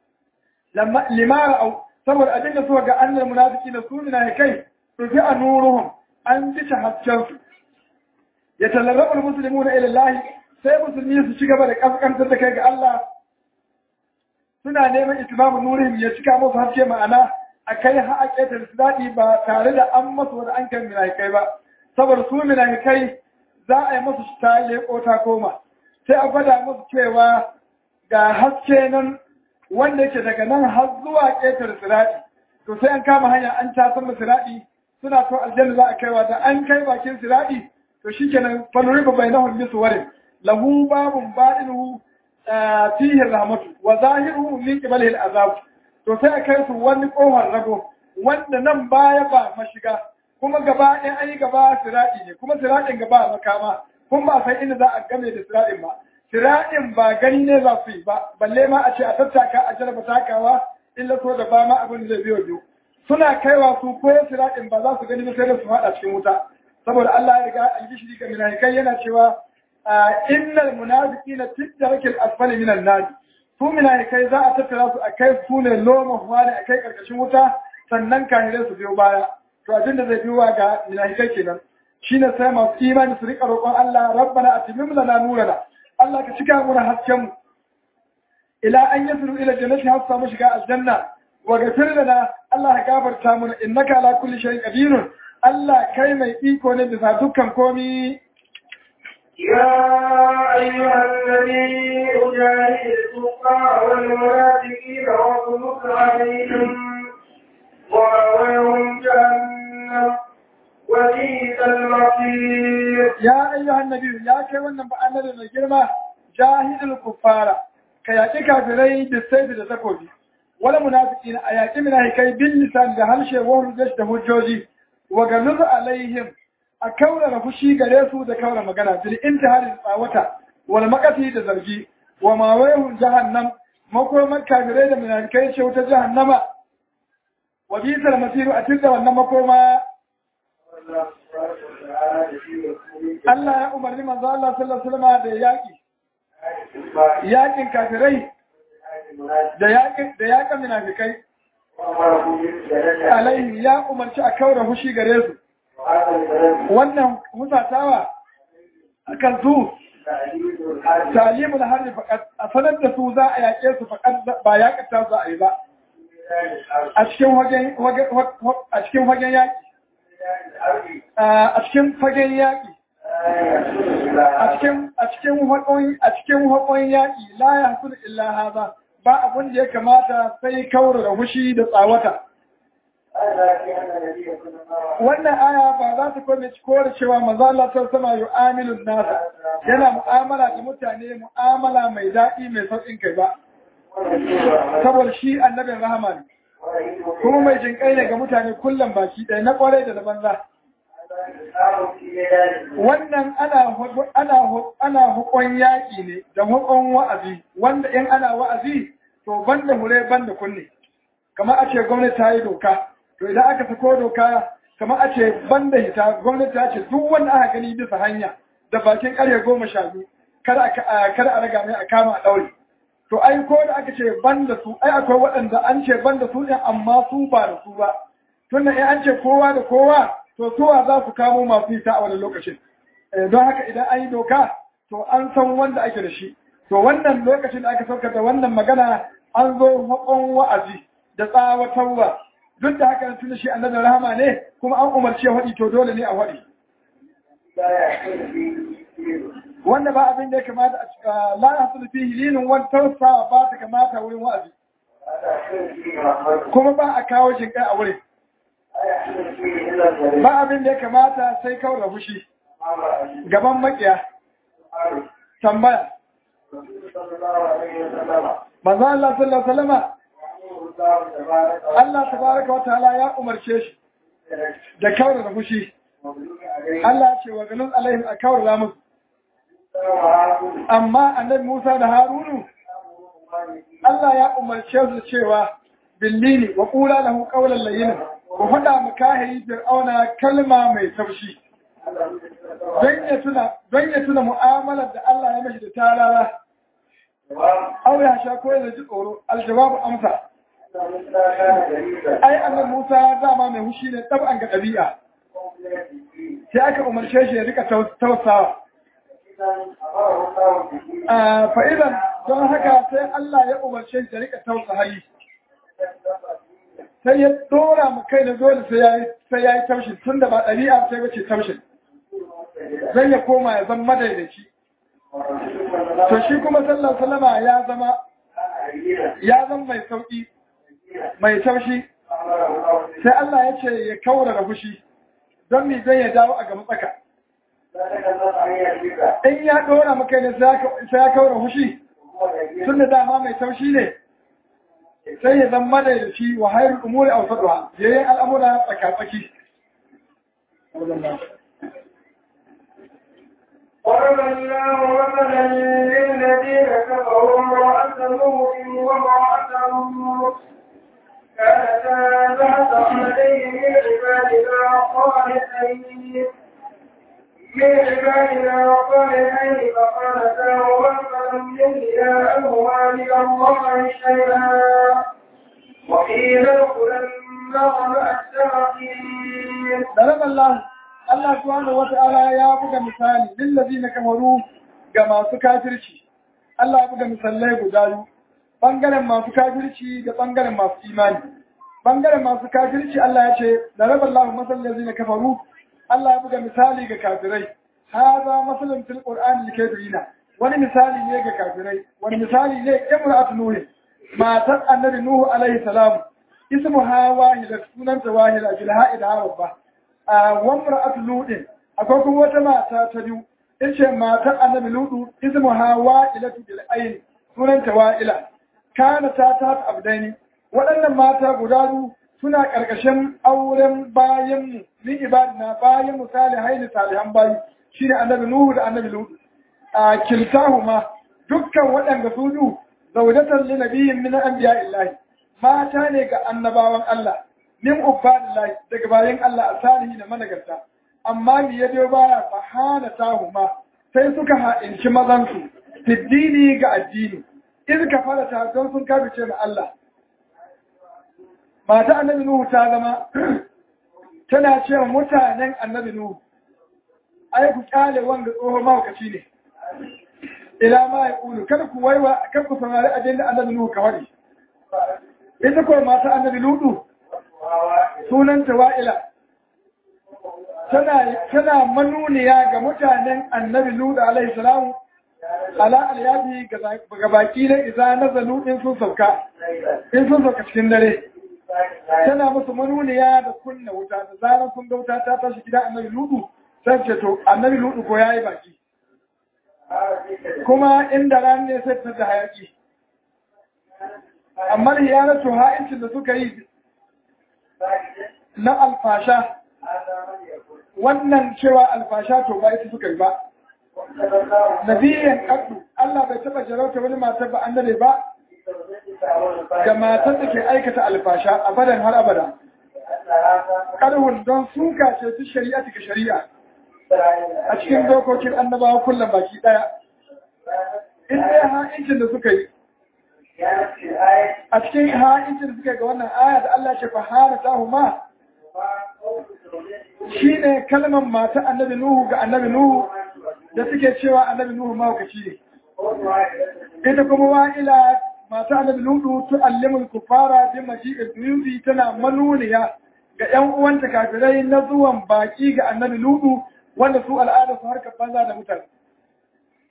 limara au saboda abin da suka ga annal munafiki na sunina kai rufi a nuruhum an bishe hasken su ya talarrabu muslimuna ila Allah sai musulmi su ci gaba da kaskantar da kai ga Allah suna neman itimamu nurihim ya cika musu haske ma'ana a kai ha a ƙetar su daɗi ba tare da an masu wani an kan minahikai ba saboda su minahikai za a yi musu ta leƙo ta koma sai a gwada musu cewa ga haske nan wanda yake daga nan har zuwa ƙetar siraɗi to sai an kama hanya an tasan mu siraɗi suna so aljanna za a kaiwa da an kai bakin siraɗi to shikenan fanuriba bainahum bisuwarin lahu babun ba'inuhu fihi rahmatu wa zahiruhu min qibalihi al'azab to sai a kai su wani kohar rago wanda nan baya ba mashiga kuma gaba ɗaya an yi gaba siraɗi ne kuma siraɗin gaba makama kuma ba san inda za a game da siraɗin ba siraɗin ba gani ne za su yi ba balle ma a ce a tattaka a jaraba takawa illa so da ba ma abin zai biyo biyu suna kaiwa su ko siraɗin ba za su gani ba sai da su faɗa cikin wuta saboda Allah ya riga albishiri ga munafikai yana cewa innal munafiqina fi darakil asfali minan nar su munafikai za a tattara su a kai su ne loma wani a kai karkashin wuta sannan kahirai su biyo baya to abin da zai biyo ga munafikai kenan shine sai masu imani su rika roƙon Allah rabbana atimim lana nurana Allah ka cika mu hasken mu ila an yasru ila jannati har samu shiga aljanna wa ghafir lana Allah ya gafarta mana innaka ala kulli shay'in qadirun Allah kai mai iko ne bisa dukkan komi يا أيها الذي أجاهد الكفار والمنافقين واغلظ عليهم ومأواهم جهنم وبئس المصير يا أيها النبي يا كي wannan ba annabi mai girma jahidul kuffara ka yaki kafirai da sai da takobi wala munafiqin a yaki munafikai bil lisan da harshe wa hujjat da hujjoji wa galuz alaihim a kaurara fushi gare su da kaura magana bil intihari tsawata wal maqati da zargi wa ma wayhum jahannam makoman kafirai da munafikai ce wuta jahannama wa bisal masiru a tilda wannan makoma Allah ya umarni manzo Allah sallallahu alaihi wasallam da yaki yakin kafirai da yakin da yakin munafikai alaihi ya umarci a kaura fushi gare su wannan hutatawa akan su talimul harbi fakat a sanar da su za a yaƙe su fakat ba yaƙata za a yi ba a cikin fagen a cikin fagen yaƙi a cikin fagen yaƙi a cikin a cikin haƙon a cikin haƙon yaƙi la ya hasul illa haza ba abin da ya kamata sai kaura da hushi da tsawata wannan aya ba za ta kome kore cewa maza Allah ta sama yu'amilun nasa yana mu'amala da mutane mu'amala mai daɗi mai sauƙin kai ba saboda shi annabin rahama ne kuma mai jinƙai ne ga mutane kullum baki ɗaya na ƙwarai da na banza wannan ana ana ana hukun yaƙi ne da hukun wa'azi wanda in ana wa'azi to banda hure banda kunne kamar a ce gwamnati ta yi doka to idan aka sako doka kamar a ce banda hita gwamnati ta ce duk wanda aka gani bisa hanya da bakin ƙarfe goma sha biyu kada a raga mai a kama a ɗaure to ai ko da aka ce banda su ai akwai waɗanda an ce banda su ɗin amma su ba da su ba tunda in an ce kowa da kowa to suwa za su kamo masu hita a wani lokacin don haka idan an yi doka to an san wanda ake da shi to wannan lokacin da aka saukar da wannan magana an zo haƙon wa'azi da tsawatarwa duk da haka tun shi annabin rahama ne kuma an umarci ya faɗi to dole ne a faɗi wanda ba abin da ya kamata a cika la yasul fihi linin wani tausawa ba ta kamata wurin wa'azi kuma ba a kawo jinkai a wurin ba abin da ya kamata sai kawai da fushi gaban makiya tambaya manzo Allah sallallahu alaihi wasallama Allah tabaraka wa ta'ala ya umarce shi da kawar da fushi Allah ce wa galun alaihim a kawar da musu amma annabi Musa da Harunu Allah ya umarce su cewa billini wa qula lahu qawlan layyinan ku faɗa mu kahiri fir'auna kalma mai taushi don ya tuna don ya tuna mu'amalar da Allah ya mashi da tarara aure ya sha ko ya ji tsoro aljawabu amsa ai annabi Musa dama mai hushi ne tab'an ga ɗabi'a sai aka umarce shi ya rika tausawa fa'idan don haka sai Allah ya umarce shi ya rika tausahayi sai ya dora mu kai da dole sai ya yi taushin tun da ba ɗabi'a sai bace taushin zai ya koma ya zama madaidaici to shi kuma sallar salama ya zama ya zama mai sauƙi mai taushi sai Allah ya ce ya kaura da fushi don mi zai ya dawo a gaba tsaka in ya dora maka ne sai ya kaura fushi tun da dama mai taushi ne sai ya zama da shi wa hayar umuri a wasu yayin al'amura tsakatsaki ضرب الله مثلا للذين كفروا امرأة نوح وامرأة لوط كانتا تحت عبدين من عبادنا صالحين من عبادنا صالحين فقالتاهما فلم يغنيا عنهما من الله شيئا وقيل ادخلا النار مع الداخلين ضرب الله Allah subhanahu wata'ala ya buga misali lillazina kafaru ga masu kafirci Allah ya buga misalai guda biyu bangaren masu kafirci da bangaren masu imani bangaren masu kafirci Allah ya ce daraba Allahu masal lillazina kafaru Allah ya buga misali ga kafirai hada masalun fil qur'ani likafirina wani misali ne ga kafirai wani misali ne imra'atu nuh matar annabi nuhu alaihi salam ismuha wahida sunanta wahida bil ha'id harba wamra'atu ludin akwai kuma wata mata ta biyu ce matar annabi ludu ismu ha wa'ilatu bil ayn sunanta wa'ila kana ta ta abdaini waɗannan mata guda biyu suna ƙarƙashin auren bayan mu ni ibadina bayan misali haini salihan bayi shine annabi nuhu da annabi ludu a kiltahuma dukkan waɗanda su biyu zaujatan li nabiyyin min anbiya'illahi mata ne ga annabawan Allah min ubadillahi daga bayan Allah a salihi da managarta amma mi ya biyo baya fa hana tahuma sai suka ha'inci mazansu fiddini ga addini in ka fara ta don sun kafice ma Allah mata annabi Nuhu ta zama tana cewa mutanen annabi Nuhu ai ku kyale wanga tsohon mahaukaci ne ila ma ya kulu kada ku waiwa kada ku saurari abin da annabi Nuhu ka faɗi ita ko mata annabi Lutu sunanta wa'ila tana manuniya ga mutanen annabi Lutu alaihi salamu ala alyabi ga baki na iza nazalu in sun sauka in sun sauka cikin dare tana musu manuniya da kunna wuta da zarar sun ga wuta ta tashi gida annabi Lutu sai ce to annabi Lutu ko yayi baki kuma inda ran ne sai ta da hayaki amma hiyanatu ha'incin da suka yi na alfasha wannan cewa alfasha to ba ita suka yi ba nabiyan kaddu Allah bai taba jarauta wani matar ba annabi ba ga matar da ke aikata alfasha abadan har abada karhun don suka ce su shari'a ga shari'a a cikin dokokin annabawa kullum baki daya in dai ha'incin da suka yi a cikin ha'incin da suka yi ga wannan aya da Allah ce fahara ta huma shi ne kalmar mata annabi Nuhu ga annabi Nuhu da suke cewa annabi Nuhu mahaukaci ne. Ita kuma wa'ila mata annabi Nuhu tu'allimul kufara bi maji'id duyubi tana manuniya ga ‘yan uwanta kafirai na zuwan baki ga annabi Nuhu wanda su al'ada su harkar banza da mutane.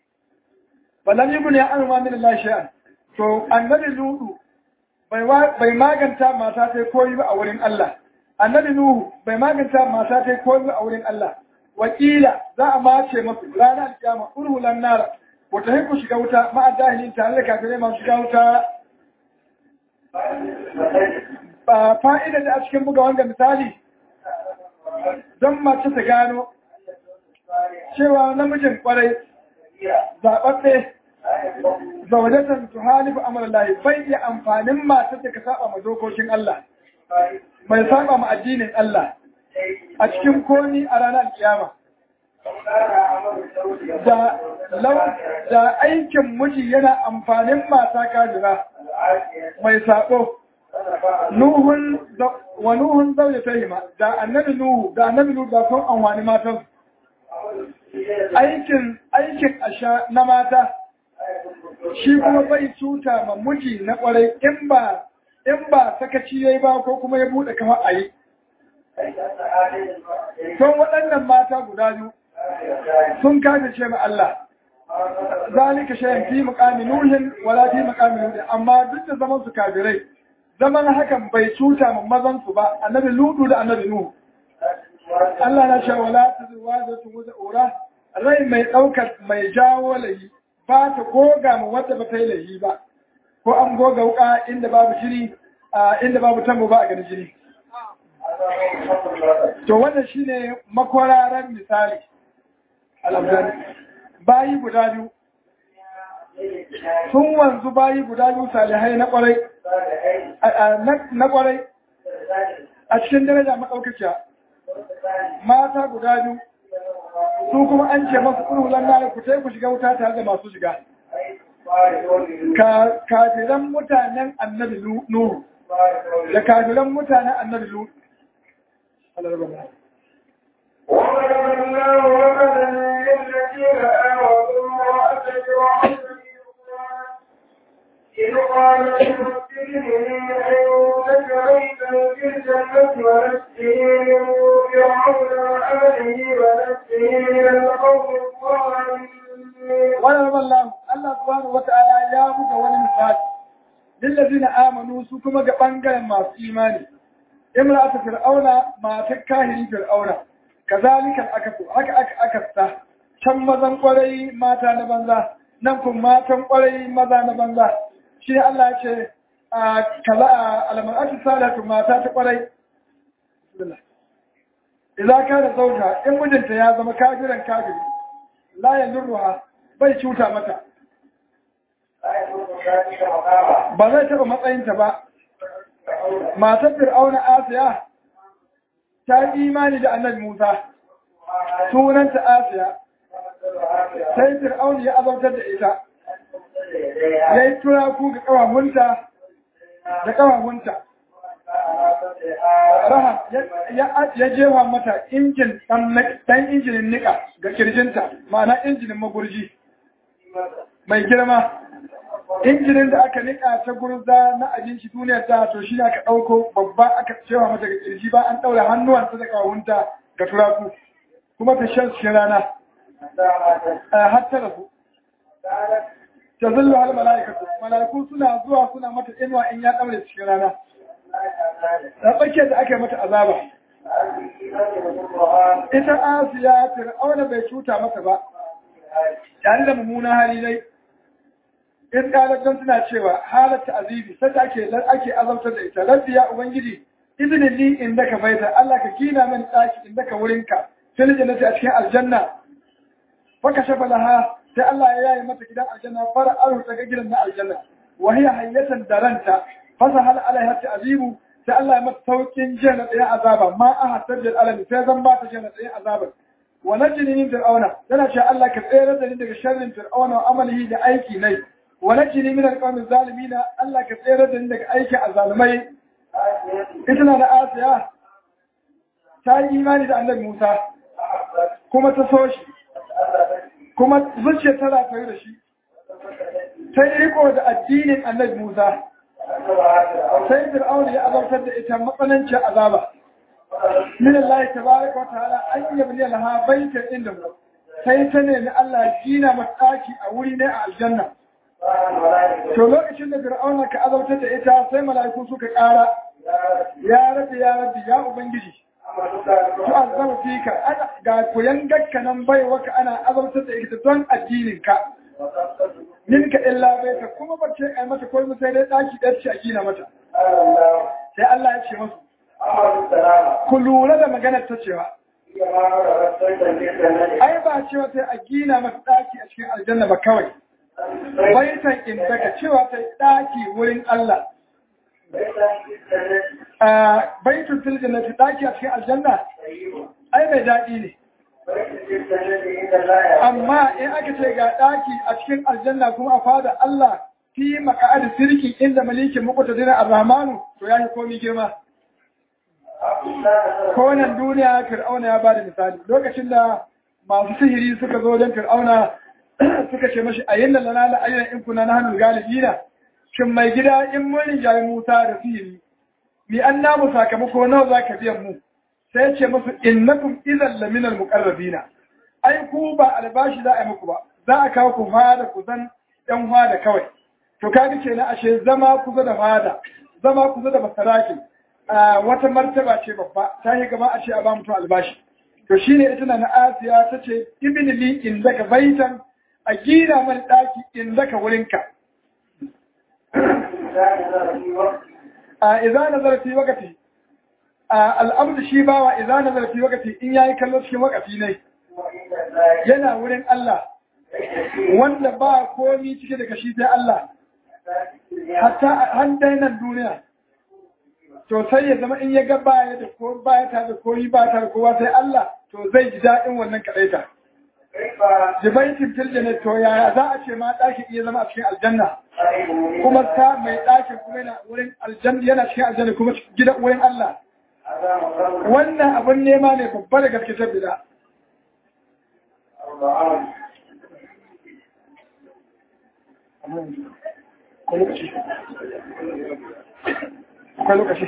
balan yi ne an ma min Allah shay'an to annabi ludu bai bai maganta mata ta koyi ba a wurin Allah annabi nuhu bai maganta mata ta koyi ba a wurin Allah wakila za a mace masu ranar kiyama urhulan nara wata haiku shiga wuta ma'a jahilin tare da kafirai masu shiga wuta ba fa'ida da a cikin buga wanda misali don mace ta gano cewa namijin kwarai zaɓaɓɓe zaunatan su halifu amalallahi bai iya amfanin matar da ka saba ma dokokin Allah mai saba ma addinin Allah a cikin komi a ranar kiyama da da aikin miji yana amfanin mata kajira mai sabo nuhun wa nuhun zaune ta hima da annabi nuhu da annabi nuhu da sun amfani matan aikin aikin asha na mata shi kuma bai cuta ma miji na kwarai in ba in ba sakaci yayi ba ko kuma ya bude kama ayi don waɗannan mata guda biyu sun kaje ce ma Allah zalika shay'in fi muqami nuhin wala fi muqami nuhin amma duk da zaman su kafirai zaman hakan bai cuta ma mazan su ba annabi ludu da annabi nuhu Allah na ce wala tazwa da tu ura rai mai daukar mai jawo lahi ba ta goga ma wadda ba ta yi lahi ba ko an goga wuka inda babu jini inda babu tambo ba a ganin jini to wannan shine makwararan misali alhamdulillah bayi guda biyu sun wanzu bayi guda biyu salihai na kwarai na kwarai a cikin daraja maɗaukaciya mata guda biyu su kuma an ce masu ƙurhulan na ku ku shiga wuta tare da masu shiga kafiran mutanen annabi nuhu da kafiran mutanen annabi nuhu وضرب الله مثلا للذين آمنوا امرأة فرعون إذ قالت رب ابني عندك بيتا في الجنة ونجني من فرعون وعمله ونجني من القوم الظالمين وضرب الله الله سبحانه وتعالى يا بك ولمثال للذين آمنوا سكما بانجل ما في إيماني امرأة فرعون ما تكاهري فرعون kazalika akasu haka aka akasta can mazan kwarai mata na banza nan kun matan kwarai maza na banza shi ne Allah ya ce a kaza almar'atu salatu mata ta kwarai idza kana zauja in mijinta ya zama kafiran kafiri la yadurruha bai cuta mata ba zai taba matsayinta ba matar fir'auna asiya ta yi imani da annabi Musa, sunanta Asiya, sai Fir'aun ya azautar da ita, ya yi turaku ga ƙawahunta da ƙawahunta. Raha ya jefa mata injin ɗan injinin niƙa ga kirjinta, ma'ana injinin magurji mai girma. Injinin da aka niƙa ta gurza na abinci duniyar ta to shi aka ɗauko babba aka cewa mata ga kirji ba an ɗaura hannuwansa da kawunta ga turaku kuma ta shan shi rana har ta rasu. Ta zullu hal mala'ikatu mala'iku suna zuwa suna mata inuwa in ya ɗaure cikin rana. Da tsakiyar da aka yi mata azaba. Ita Asiya Fir'auna bai cuta mata ba. Tare da mummunan hali dai in ƙalaton suna cewa halatta azibi sai ake ake azabtar da ita rabbi ya ubangiji izinin li inda ka baita Allah ka gina min ɗaki inda ka wurinka fil jannati a cikin aljanna fa kashafa laha sai Allah ya yayi mata gidan aljanna fara aru ta ga gidan na aljanna wa hiya hayyatan daranta fasa hal alaiha ta'zibu sai Allah ya mata saukin jana ɗaya azaba ma a hatar da alami sai zan ba ta jana ɗaya azabar wa najini min fir'auna yana cewa Allah ka tsere da ni daga sharrin fir'auna wa amalihi da aiki nai ونجني من القوم الظالمين الله كثيرا عندك أيك الظالمين إتنا لآسيا تاي إيماني دا النبي موسى كما تسوش كما زوجة تلا تغيرشي تاي ريكو دا الدين النبي موسى سيد الأول يا أبو تد إتم مقننش عذابا من الله تبارك وتعالى أن يبني لها بيتا عنده sai ta nemi Allah ya gina mata ɗaki a wuri ne a aljanna to lokacin da fir'auna ka azabtar da ita sai mala'iku suka ƙara ya rabbi ya rabbi ya ubangiji to azaba fika ga koyan gakka nan bai waka ana azabtar da ita don addinin ka minka illa baita kuma ba ce ai mata komai sai dai ɗaki ɗaya ce a gina mata sai Allah ya ce musu ku lura da maganar ta cewa ai ba cewa sai a gina mata ɗaki a cikin aljanna ba kawai baitan indaka cewa sai ɗaki wurin Allah baitun fil jannati ɗaki a cikin aljanna ai mai daɗi ne amma in aka ce ga ɗaki a cikin aljanna kuma a fada Allah fi maka'ad sirki inda malikin muqtadin ar-rahmanu to yayi komi girma ko nan duniya fir'auna ya bada misali lokacin da masu sihiri suka zo don fir'auna suka ce mashi ayin da lana la ayyana in kuna nahnu galibina shin mai gida in mun rijayi Musa da sihiri mi an namu sakamako nawa zaka biyan mu sai ce musu innakum idan laminal muqarrabina ai ku ba albashi za a yi muku ba za a kawo ku fada ku zan ɗan fada kawai to kaga kenan ashe zama kusa da fada zama kusa da masaraki wata martaba ce babba ta yi gaba a ce a ba mutum albashi to shine ita na Asiya ta ce ibn li in daga baitan a gina man daki in daga wurinka a idza nazara fi waqti al'amdu shi bawa idza nazara fi waqti in yayi kallo cikin waqti ne yana wurin Allah wanda ba komi cike daga shi sai Allah hatta han nan duniya to sai ya zama in ya ga baya da ko baya ta da koyi ba ta da kowa sai Allah to zai ji daɗin wannan kaɗaita. Jibaitin filjanet to yaya za a ce ma ɗakin iya zama a cikin aljanna kuma ta mai ɗakin kuma yana wurin aljanna yana cikin aljanna kuma gidan wurin Allah. Wannan abin nema ne babba da gaske tabbida. akwai lokaci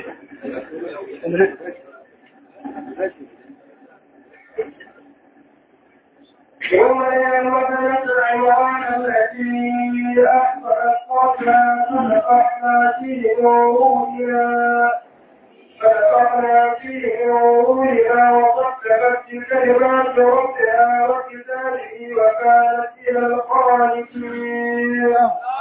يوم ينبت العمران التي أحصلت قبلها فنفخنا فيه روحنا فنفخنا فيه روحنا وصدقت بكلمات ربها وكتابه وكانت إلى القانتين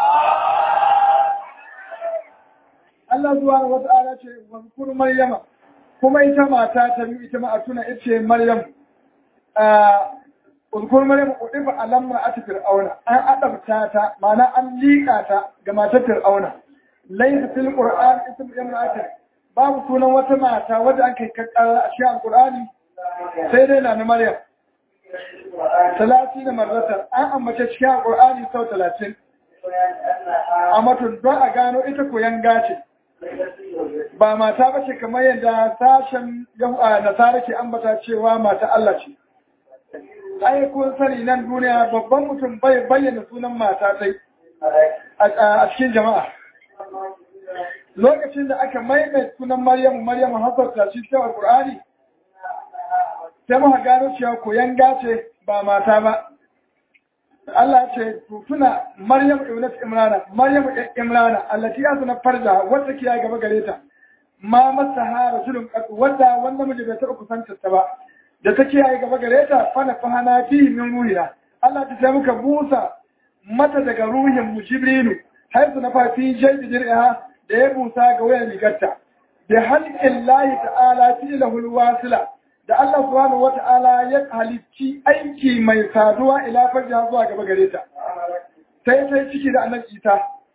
Allah zuwa wa ta'ala ce wazkur Maryama kuma ita mata ta biyu ita ma a tuna ita ce Maryam a wazkur Maryam udifa alam ra'ati fir'auna an adabta ta ma'ana an liƙa ta ga matar fir'auna laysa fil qur'an ism imra'atin babu sunan wata mata wadda an kai kakkara a cikin alqur'ani sai dai na Maryam talatin marratan an ambace cikin alqur'ani sau talatin a matun don a gano ita koyan gace ba mata ba ce kamar yadda sashen nasara ke ambata cewa mata Allah ce. Ai kun sani nan duniya babban mutum bai bayyana sunan mata sai a cikin jama'a. Lokacin da aka maimai sunan Maryamu Maryamu hasarta shi cikin Alƙur'ani, sai muka gano cewa koyan gace ba mata ba. Allah ce tuna Maryam ibnat Imrana Maryam Imrana allati azna farja wanda kiya gaba gare ta ma masaha rajulun qad wanda wanda miji bai taɓa kusantar ta ba da ta kiyaye gaba gare ta fa na fahana fi min ruhina Allah ta sai muka busa mata daga ruhin mu Jibrilu har su na fafi jaydi dirha da ya busa ga wayan rigarta bi halqin lahi ta'ala fi lahul wasila da Allah subhanahu wata'ala ya halicci aiki mai saduwa ila farja zuwa gaba gare ta sai sai ciki da annabi Isa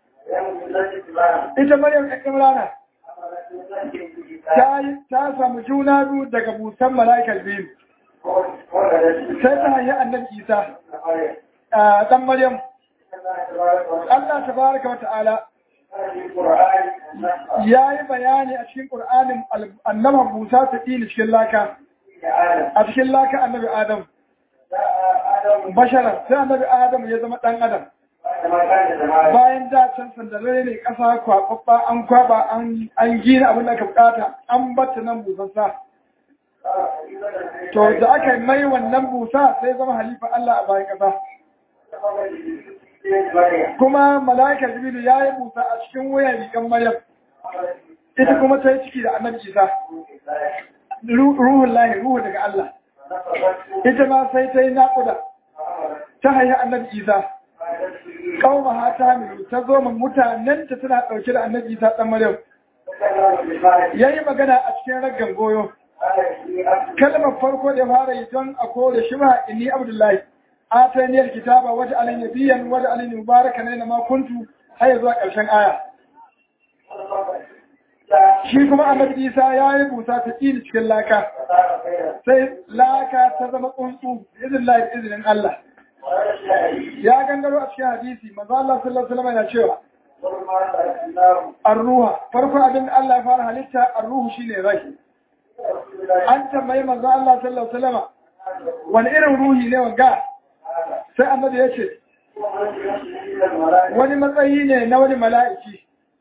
ita Maryam ɗan Imrana ta ta samu juna biyu daga busan mala'ikal biyu sai ta hanyar annabi Isa dan Maryam Allah tabaraka wa ta'ala ya yi bayani a cikin Qur'anin annaba Musa ta ɗini cikin laka a cikin laka annabi Adam bashara sai annabi Adam ya zama ɗan Adam bayan da can sandare ne ƙasa kwakwabba an kwaba an gina abin da aka bukata an batta nan busassa to da aka yi mai wannan busa sai zama halifa Allah a bayan kasa kuma mala'ikar jibilu ya yi busa a cikin wuyan rigan maryam ita kuma ta yi ciki da annabi isa ruhun lahi ruhu daga Allah ita ma sai ta yi naƙuda ta haihi annabi isa kauma ha ta milu ta zo ma mutanen ta tana ɗauke da annabi isa ɗan maryam ya yi magana a cikin raggan goyo kalmar farko da fara yi don a kore shi ba inni abdullahi atani alkitaba wata alin nabiyan wata alin mubaraka ne na makuntu har zuwa ƙarshen aya shi kuma annabi isa ya yi busa ta ƙini cikin laka sai laka ta zama tsuntsu izin lahi izinin Allah ya gangaro a cikin hadisi manzo Allah sallallahu alaihi wasallam yana cewa ar-ruha farko abin Allah ya fara halitta ar-ruhu shine rai an tambayi manzo Allah sallallahu alaihi wasallam wani irin ruhi ne wanga sai annabi ya ce wani matsayi ne na wani mala'iki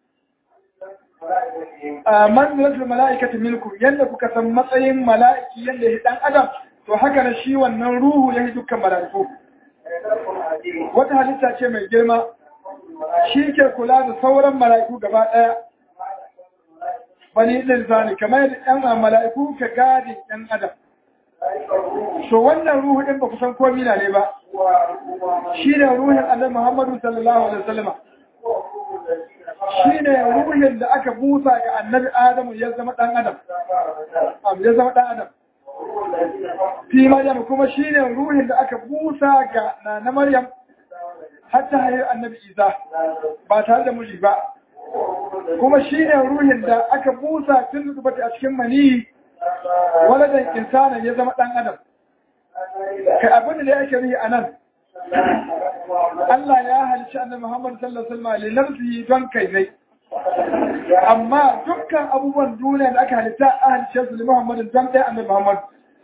manzilatul mala'ikati minkum yanda kuka san matsayin mala'iki yanda ya dan adam to haka na shi wannan ruhu ya yi dukkan mala'iku wata halitta ce mai girma shi ke kula da sauran mala'iku gaba ɗaya bani ɗin zani kamar yadda ɗan mala'iku ka gadi ɗan adam so wannan ruhu ɗin ba ku san komi na ne ba shi ne ruhin annabi muhammadu sallallahu alaihi wasallama shi ne ruhin da aka busa ga annabi adamu ya zama ɗan adam ya zama ɗan adam fi maryam kuma shi ne ruhin da aka busa ga na maryam har ta haihu annabi isa ba tare da miji ba kuma shi ne ruhin da aka busa tun zubata a cikin maniyi waladan insanin ya zama ɗan adam kai abin da yake rihi a nan Allah ya halicci annabi Muhammad sallallahu alaihi wasallam lilamsi don kai ne amma dukkan abubuwan duniya da aka halitta a halicce su li Muhammad don ɗaya annabi Muhammad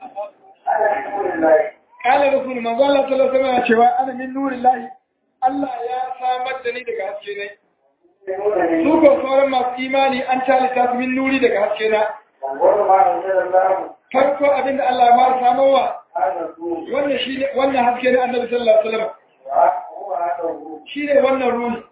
Kala Rasul manzo Allah sallallahu alaihi wasallam cewa ana min nurillahi Allah ya samar da ni daga haske ne su ko sauran masu imani an talita su min nuri daga haske na farko abin da Allah ya fara samarwa wannan shi ne wannan haske na annabi sallallahu alaihi wasallam shi ne wannan ruhi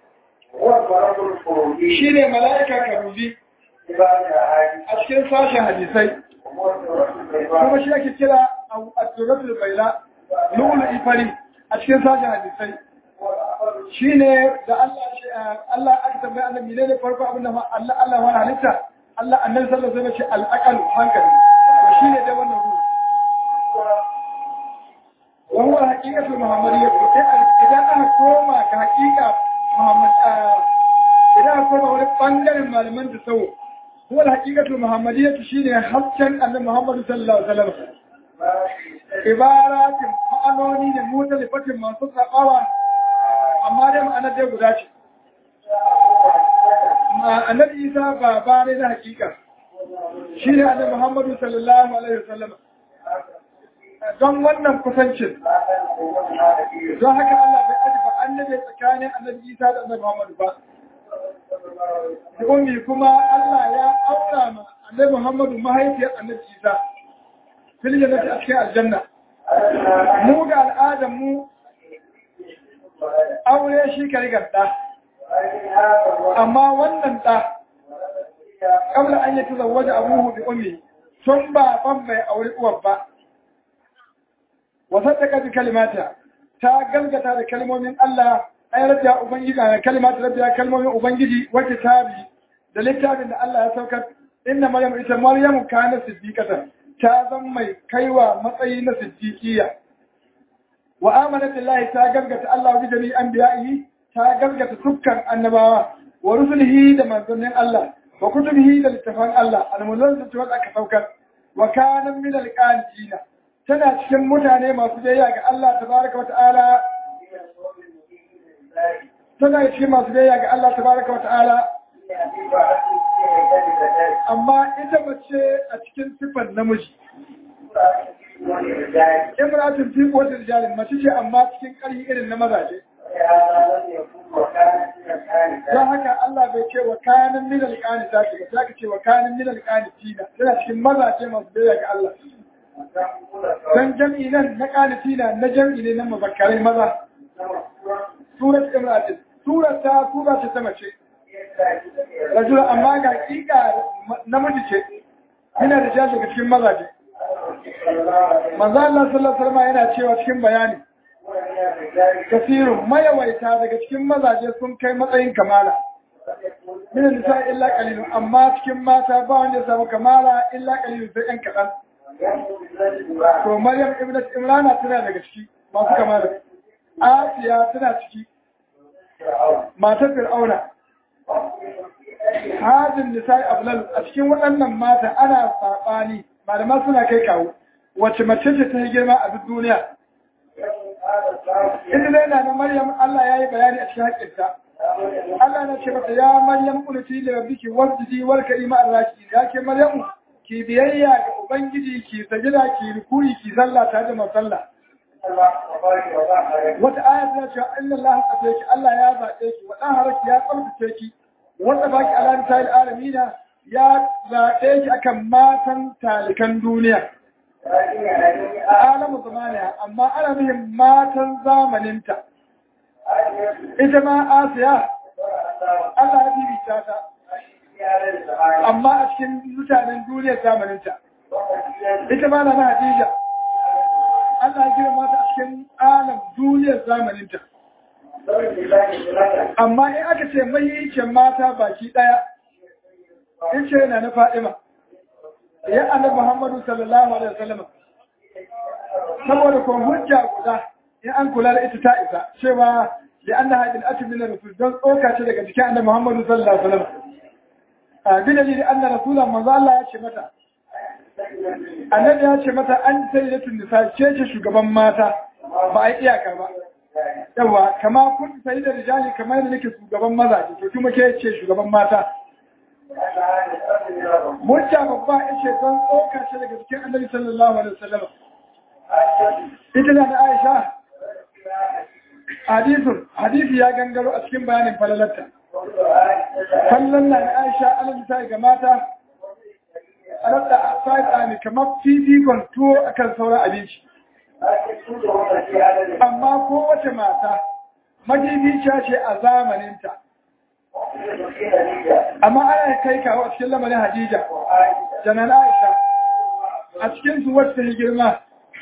shi ne mala'ika karubi a cikin sashen hadisai kuma shi ake kira al-suratul baila lulu ifari a cikin sashen hadisai shi ne da Allah aka tambaye annabi ne ne farko abin da Allah Allah wani halitta Allah annabi sallallahu alaihi wasallam ce al-aqal hankali shi ne da wannan ruhi وهو حقيقة المحمدية إذا أنا كوما كحقيقة محمد إذا أنا كوما ولي بانجر المعلمان تسوه هو الحقيقة المحمدية شيني حسن أن محمد صلى الله عليه وسلم عبارات معنوني نموت لفتح منصوص أقوى أما دم أنا دي قداشي annabi isa baba ne na hakika shi ne annabi muhammadu sallallahu alaihi wasallam don wannan kusancin don haka Allah bai aji ba annabi tsakanin annabi Isa da annabi Muhammad ba da ummi kuma Allah ya aura ma annabi Muhammad mahaifiyar annabi Isa fil jannati a cikin aljanna mu ga al'adar mu aure shi ka rigar da amma wannan da kabla an yi tazawwaja abuhu bi ummi tun ba ban bai aure uwar ba wasaddaka bi kalimata ta galgata da kalmomin Allah ay rabbiya ubangiji da kalimata rabbiya kalmomin ubangiji wa kitabi da littafin da Allah ya saukar inna maryam ita maryam kana siddiqata ta zan mai kaiwa matsayi na siddiqiya wa amanat billahi ta galgata Allah bi jami'i anbiya'i ta galgata dukkan annabawa wa rusulihi da manzannin Allah wa kutubihi da littafan Allah al-munazzatu wa aka saukar wa kana min al-qanitina tana cikin mutane masu biyayya ga Allah tabaraka wata'ala tana cikin masu biyayya ga Allah tabaraka wata'ala amma ita mace a cikin sifar namiji imratun fi wata rijalin mace ce amma cikin ƙarfi irin na mazaje don haka Allah bai ce wa kanin minal ƙani ta ce ba ta ce wa kanin minal ƙani tina tana cikin mazaje masu biyayya ga Allah dan jam'i nan na qanitina na jam'i ne na muzakkarai maza surat imratin surat ta sura ce ta mace rajula amma ga kika namiji ce yana da jashi daga cikin mazaje manzo Allah sallallahu alaihi wasallam yana cewa cikin bayani kasirun mayawaita daga cikin mazaje sun kai matsayin kamala min nisa illa qalilun amma cikin mata ba wanda ya samu kamala illa qalilun sai ɗan kaɗan to maryam ibnat imrana tana daga ciki masu kamala asiya tana ciki matar fir'auna hajin nisa'i ablal a cikin waɗannan mata ana saɓani malama suna kai kawo wacce mace ce ta yi girma a duk duniya ita dai na maryam Allah ya yi bayani a cikin haƙƙinta Allah na ce mata ya maryam kunuti da rabbiki wasjidi wal karima arraki ya ke maryam ki biyayya ga ubangiji ki sajida ki rukuri ki sallah ta da masalla wata aya tana cewa inna Allah qadaki Allah ya zaɓe ki wa dan haraki ya tsarkace ki wanda baki ala ta alamina ya zaɓe ki akan matan talikan duniya alamu zamaniya amma ana nuhin matan zamaninta ita ma asiya Allah ya bibita ta amma a cikin mutanen duniyar zamaninta ita ma na na Hadija Allah ya girma ta a cikin alam duniyar zamaninta amma in aka ce mahimmancin mata baki ɗaya in ce yana na Fadima ya annabi Muhammadu sallallahu alaihi wasallam saboda kun hujja guda in an kula da ita ta isa cewa da annaha bil atbi min rasul don tsoka ce daga cikin annabi Muhammadu sallallahu alaihi wasallam a dalili anna rasulan manzo Allah ya ce mata annabi ya ce mata an sayyidatun nisa ce ce shugaban mata ba a iyaka ba yawa kama kun sayyidar rijali kamar da nake shugaban mazaje to kuma ke ce shugaban mata Mujja babba ya ce don tsoka shi daga cikin annabi sallallahu alaihi wasallam. Ita da Aisha hadisun hadisi ya gangaro a cikin bayanin falalarta. Fallan na Aisha alal ta ga mata alatta a sa'id kamar fifikon tuwo akan sauran abinci. Amma kowace mata majibiciya ce a zamaninta. amma ana kai kawo a cikin lamarin Hadija janan Aisha a cikin su wacce ta girma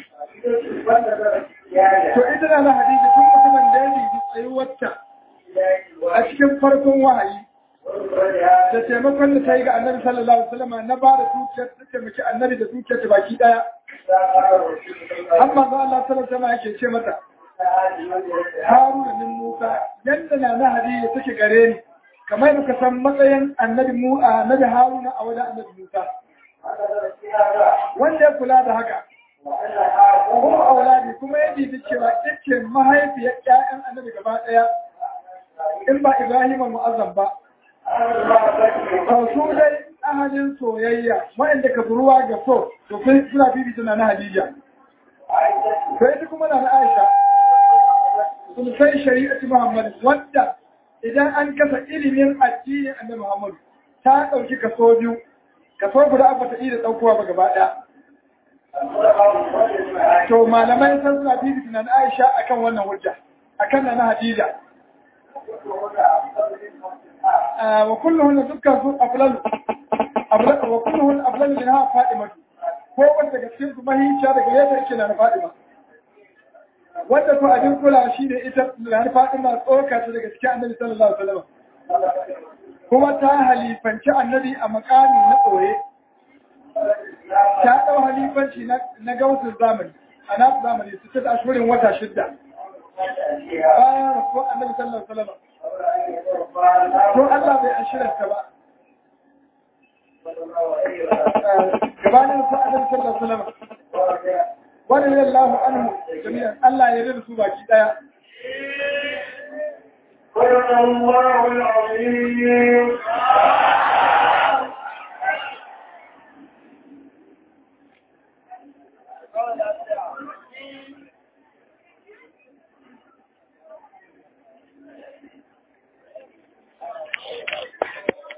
to ita na Hadija tun mutumin da ya yi tsayi wacce a cikin farkon wahayi da taimakon da ta yi ga annabi sallallahu alaihi wasallam na ba da dukiyar ta taimaki annabi da dukiyar ta baki daya amma ga Allah sallallahu alaihi wasallam yake ce mata Haruna min Musa yanda na na Hadija take gare ni kamar da ka san matsayin annabi mu annabi Haruna a wajen annabi Musa wanda ya kula da haka kuma auladi kuma ya bibi cewa yake mahaifiyar ƴaƴan annabi gaba ɗaya in ba Ibrahim mu'azzam ba su dai ahalin soyayya waɗanda ka buruwa ga so to kai suna bibi tana na Hadija sai ita kuma na Aisha sun sai shari'ati Muhammad wanda idan an kasa ilimin addinin annabi Muhammad ta ɗauki kaso biyu kaso guda ba ta iya ɗaukowa ba gaba ɗaya to malamai sun suna bibi tunan Aisha akan wannan hujja akan na Hadija wa kulluhun dukkan su aflalu wa kulluhun aflalu min ha Fatima ko wanda daga cikin su mahinciya daga yadda yake na Fatima wanda ko abin kula shi ne ita na Fatima tsoka ta daga cikin Annabi sallallahu alaihi wasallam kuma ta halifanci Annabi a makami na ɓoye ta ɗau halifanci na gausun zamani a nasu zamani su ta ashirin wata shidda bayan rasuwar Annabi sallallahu alaihi wasallam to Allah bai ashirarta ba gabanin sa Annabi sallallahu alaihi wasallam wani lallahu anhu jami'an Allah ya rida su baki daya صدق الله العظيم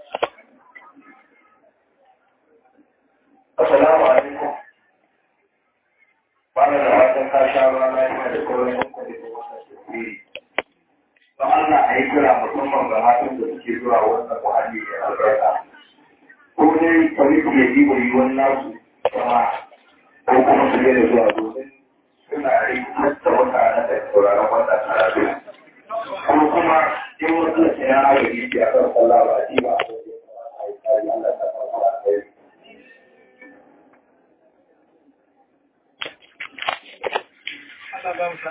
Assalamu alaikum. a yi kira musamman ga matan da suke zuwa wannan muhalli mai albarka ko dai kwamiti ya yi wani wani nasu kuma ko kuma su da zuwa domin suna rikitar da mutanen da sauraron wannan karatu ko kuma in wasu da ya agaji ke a kan sallah ba a ji ba a yi tsari Allah ta kawo a kai Allah ba mu sa.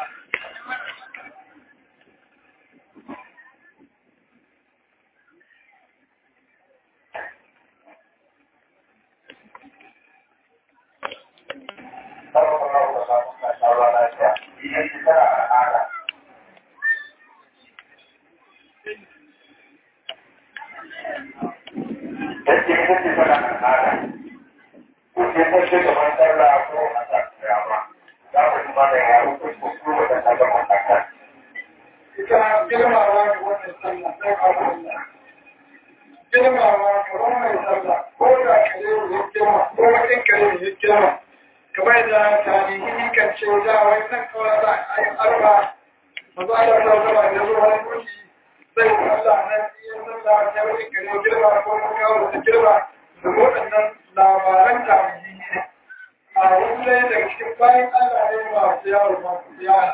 Ita girmawa ga wannan sallah sai ka Allah. Girmawa ga wannan sallah ko da kare ne girma ko wani kare ne girma. Kamar da tarihi kan ce da wai san kawai za a yi arba mazu ala ta zama da zuwa wani kuci zai sallah nan iya sallah ta wani kare girma ko wani kawo da girma da waɗannan labaran tarihi ne. A wani daga cikin bayan Allah ne masu yawon masu yawon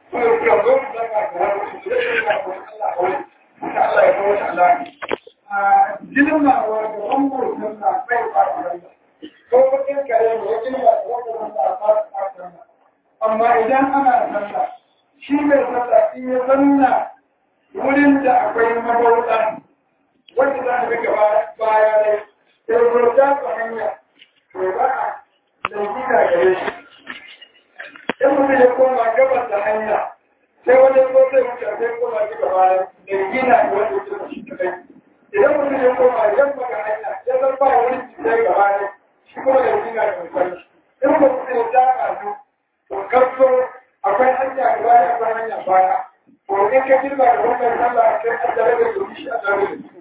girmawa da wambur suna bai fara ko bakin kare ne ya girma da wambur suna fara amma idan ana sallah shi mai sallah in ya zanna wurin da akwai mabauta wanda za a bi gaba baya ne ya rota ta hanya to ba a laifi da gare shi in mutum ya koma gabas da hanya sai wani ko zai wuce sai koma ji gaba da gina da wani wuce shi ta kai idan mutum ya koma yamma ga hanya ya zan ba wani sai gaba ne shi kuma da gina da mutum in ba mutum ya taka su to kaso akwai hanya gaba da akwai hanya baya to in ka girma da wannan sallah sai an tare da su shi a tare da su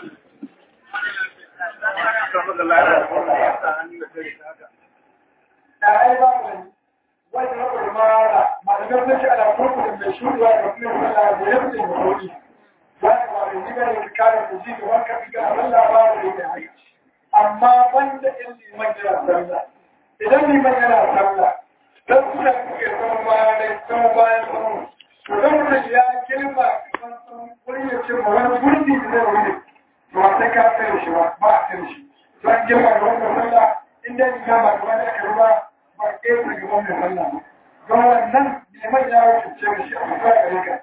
da ai ba mu wanda na kurmara malamai sun ce ana kurkurin mai shuruwa da kuma sallah da ya fi da kuɗi wani wani jiga ne kare da ji da wanka fi ga abin labarin da ya haka amma wanda in liman yana sallah idan liman yana sallah dan suna kuke sama bayan dai sama bayan sama to dan mutum ya girma wurin ya ce ma wani gurbi da zai wuri to ba sai ka tsare shi ba ba a tsare shi don girma da wannan sallah inda ya gama gaba da aka ruba ba ke ta gaban mai sallah ba don wannan liman ya wuce ce shi a kusa gare ka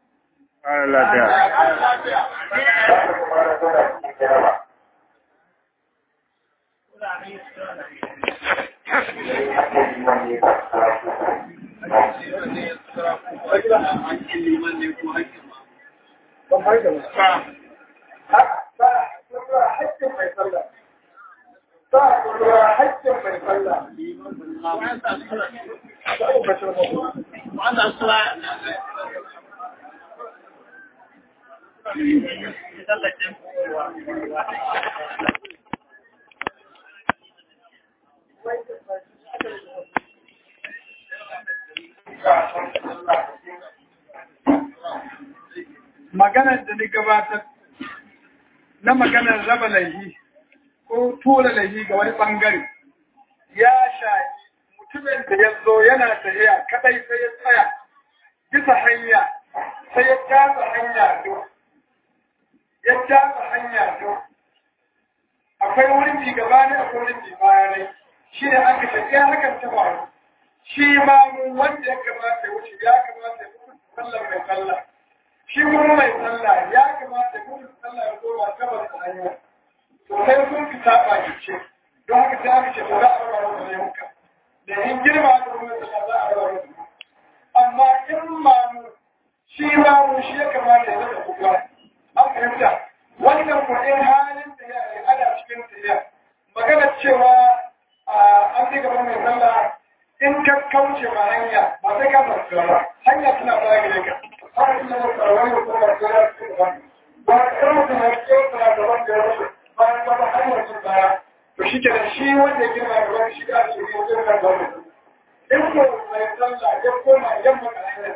maganar da ni gabatar na maganar raba laihi ko tura laihi ga wani bangare ya shafi mutumin da ya zo yana tafiya kadai sai ya tsaya bisa hanya sai ya jaza hanya do ya jaza hanya do akwai wurin ci gaba ne akwai wurin ci baya ne shi ne aka ce ya hakan ta faru shi ma mu wanda ya kamata ya wuce ya kamata ya wuce sallar mai sallah shi kuma mai sallah ya kamata kuma sallah ya koma gabas da hanya to sai sun fita baki ce don haka sai aka ce to za a raba masa laifuka da yin girma da kuma sallah za a raba masa amma in mamu shi mamu shi ya kamata ya zaka kuka an fahimta wannan ko in halin da ya yi ana cikin tafiya magana cewa an ci gaban mai sallah in ka kauce ma hanya ba sai ka zasu ba hanya tana baya gare ka har ina da tsarwani da kuma da ya ci gaba ba ka mutum ya ce tana da wanda ya rushe bayan ba hanyar sun baya to shi ke da shi wanda ya girma da wani shi da ake yi wajen kan zaune in ko mai sallah ya koma yamma ka hanyar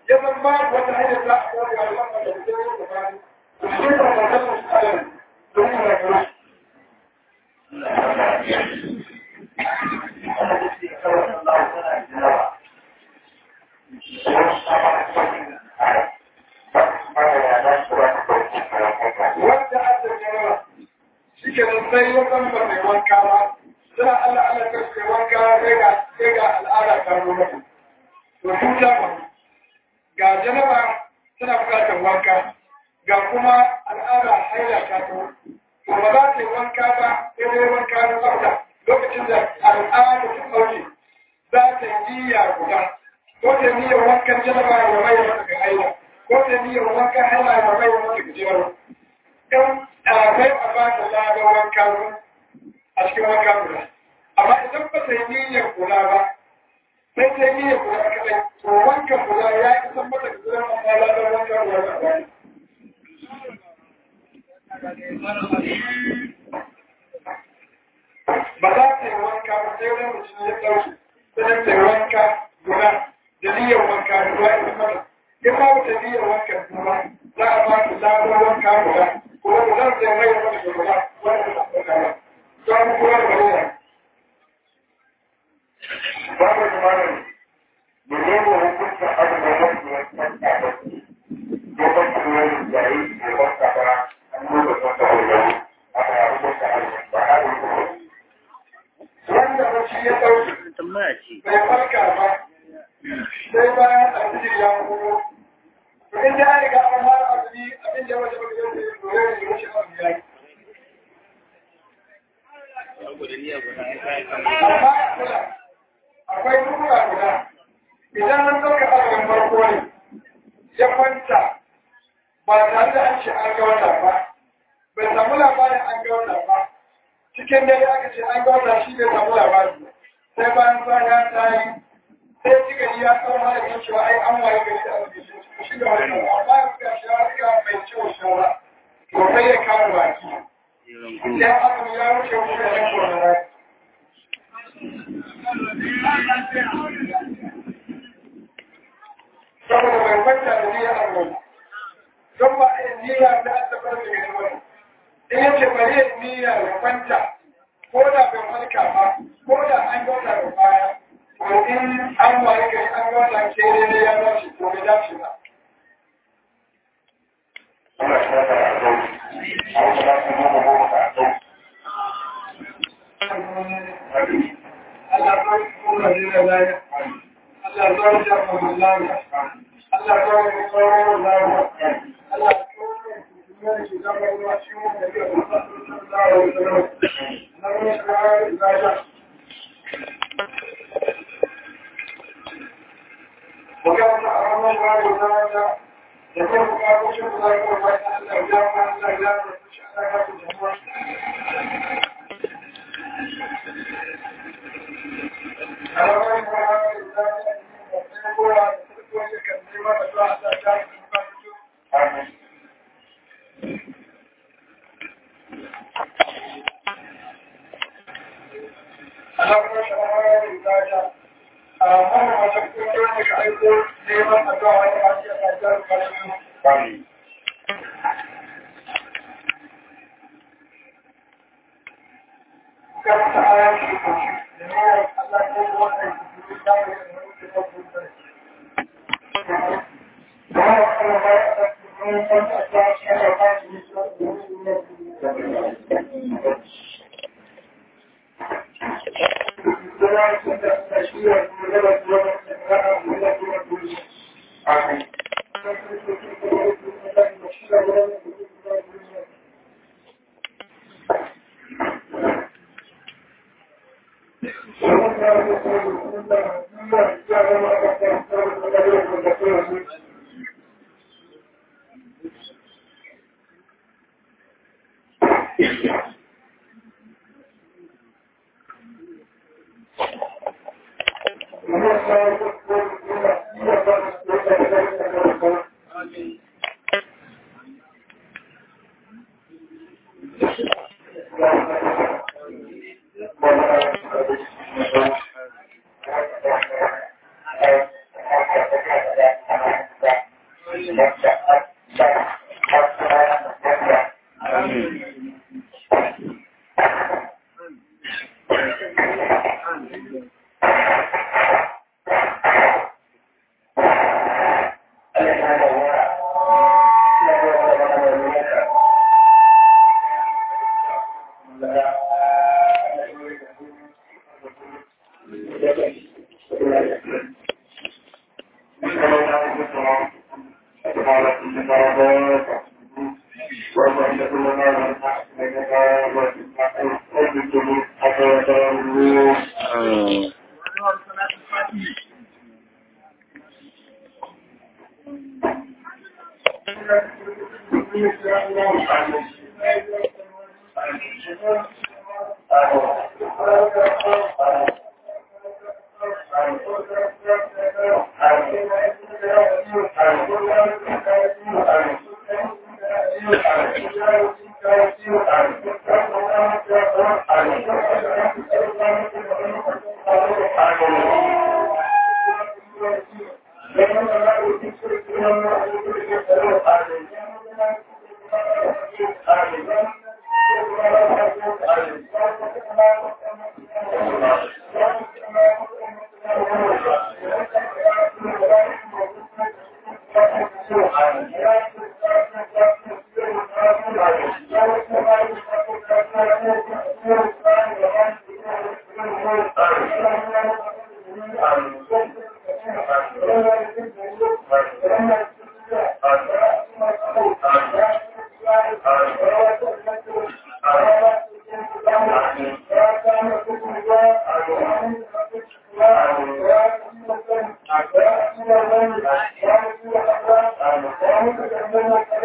ya zan ba wata hanyar za a kawai ga wannan da ke yi da bani da shi da wannan su tsarin don yi rayuwa wanda aka jira shi ke nan sai ya san ba mai wanka ba suna Allah Allah ka ce wanka sai ga sai ga al'ada ta zo mata to su ta ba ga janaba tana bukatar wanka ga kuma al'ada haila ta zo to ba za ta yi wanka ba sai dai wanka na tsafta lokacin da al'ada ta ɗauke za ta yi niyya guda ko ta niyyar wankan janaba ya mai mata ga haila ko ta niyyar wankan haila ya mai mata ga janaba in ɗalibai a ba da labar wanka a cikin wanka guda amma idan ba ta yi niyyar kula ba sai ta yi niyyar kula kaɗai to wanka kula ya yi san mata da zuwa amma labar wanka guda ba ba ba za ta yi wanka ba sai wani mutum ya ɗauki sai ta yi wanka guda da niyyar wanka guda ya san mata in ba ta niyyar wanka guda za a ba ta labar wanka guda kuma da zan sai mai wani shugaba wani da suka ba don kuma da wani babu jimanin menene hukuncin abin da mafi wancan tabbaki ya banki wani yayi da wata ba an nuna wata hulɗar a kan hukunta abin ba a yi wanda bacci ya ɗauki tambaya ce bai farka ba sai bayan alfijir ya kuma to in ya riga an fara azumi abin da ya waje baka yau da ya dore ne wuce azumi ya yi amma kula akwai dukkan guda idan an ɗauka azumin farko ne ya kwanta ba tare da an ce an ga wata ba bai samu labarin an ga wata ba cikin dare aka ce an ga wata shi bai samu labari sai bayan kwana ta yi sai ji gari ya kawo mana kan cewa ai an waye gari da azumi shi ga wani amma ya ga shi ya riga mai ciwo shawara to sai ya kama baki idan azumi ya wuce wuce da yan kwanara saboda bai kwanta da niyyar azumi don ba a yi niyya da an tabbatar da gani wani in yace bari ya niyya ya kwanta ko da bai farka ba ko da an gauta da baya to in an waye gari an gauta ke ne ya dace to bai dace ba Allah ya sa a zau a wata ba su goma goma ka a zau Allah ya kuma da laya Allah ya zama da mu laya Allah ya zama da tsoro laya Allah ya kuma da shi zama da shi mu da ya fara da Allah na mu shi da laya وكان أمام الله تعالى يقول الله شكرا لك وأن الله جامع الله جامع شأنك الجمهور Amin. Amin. Amin. Thank you.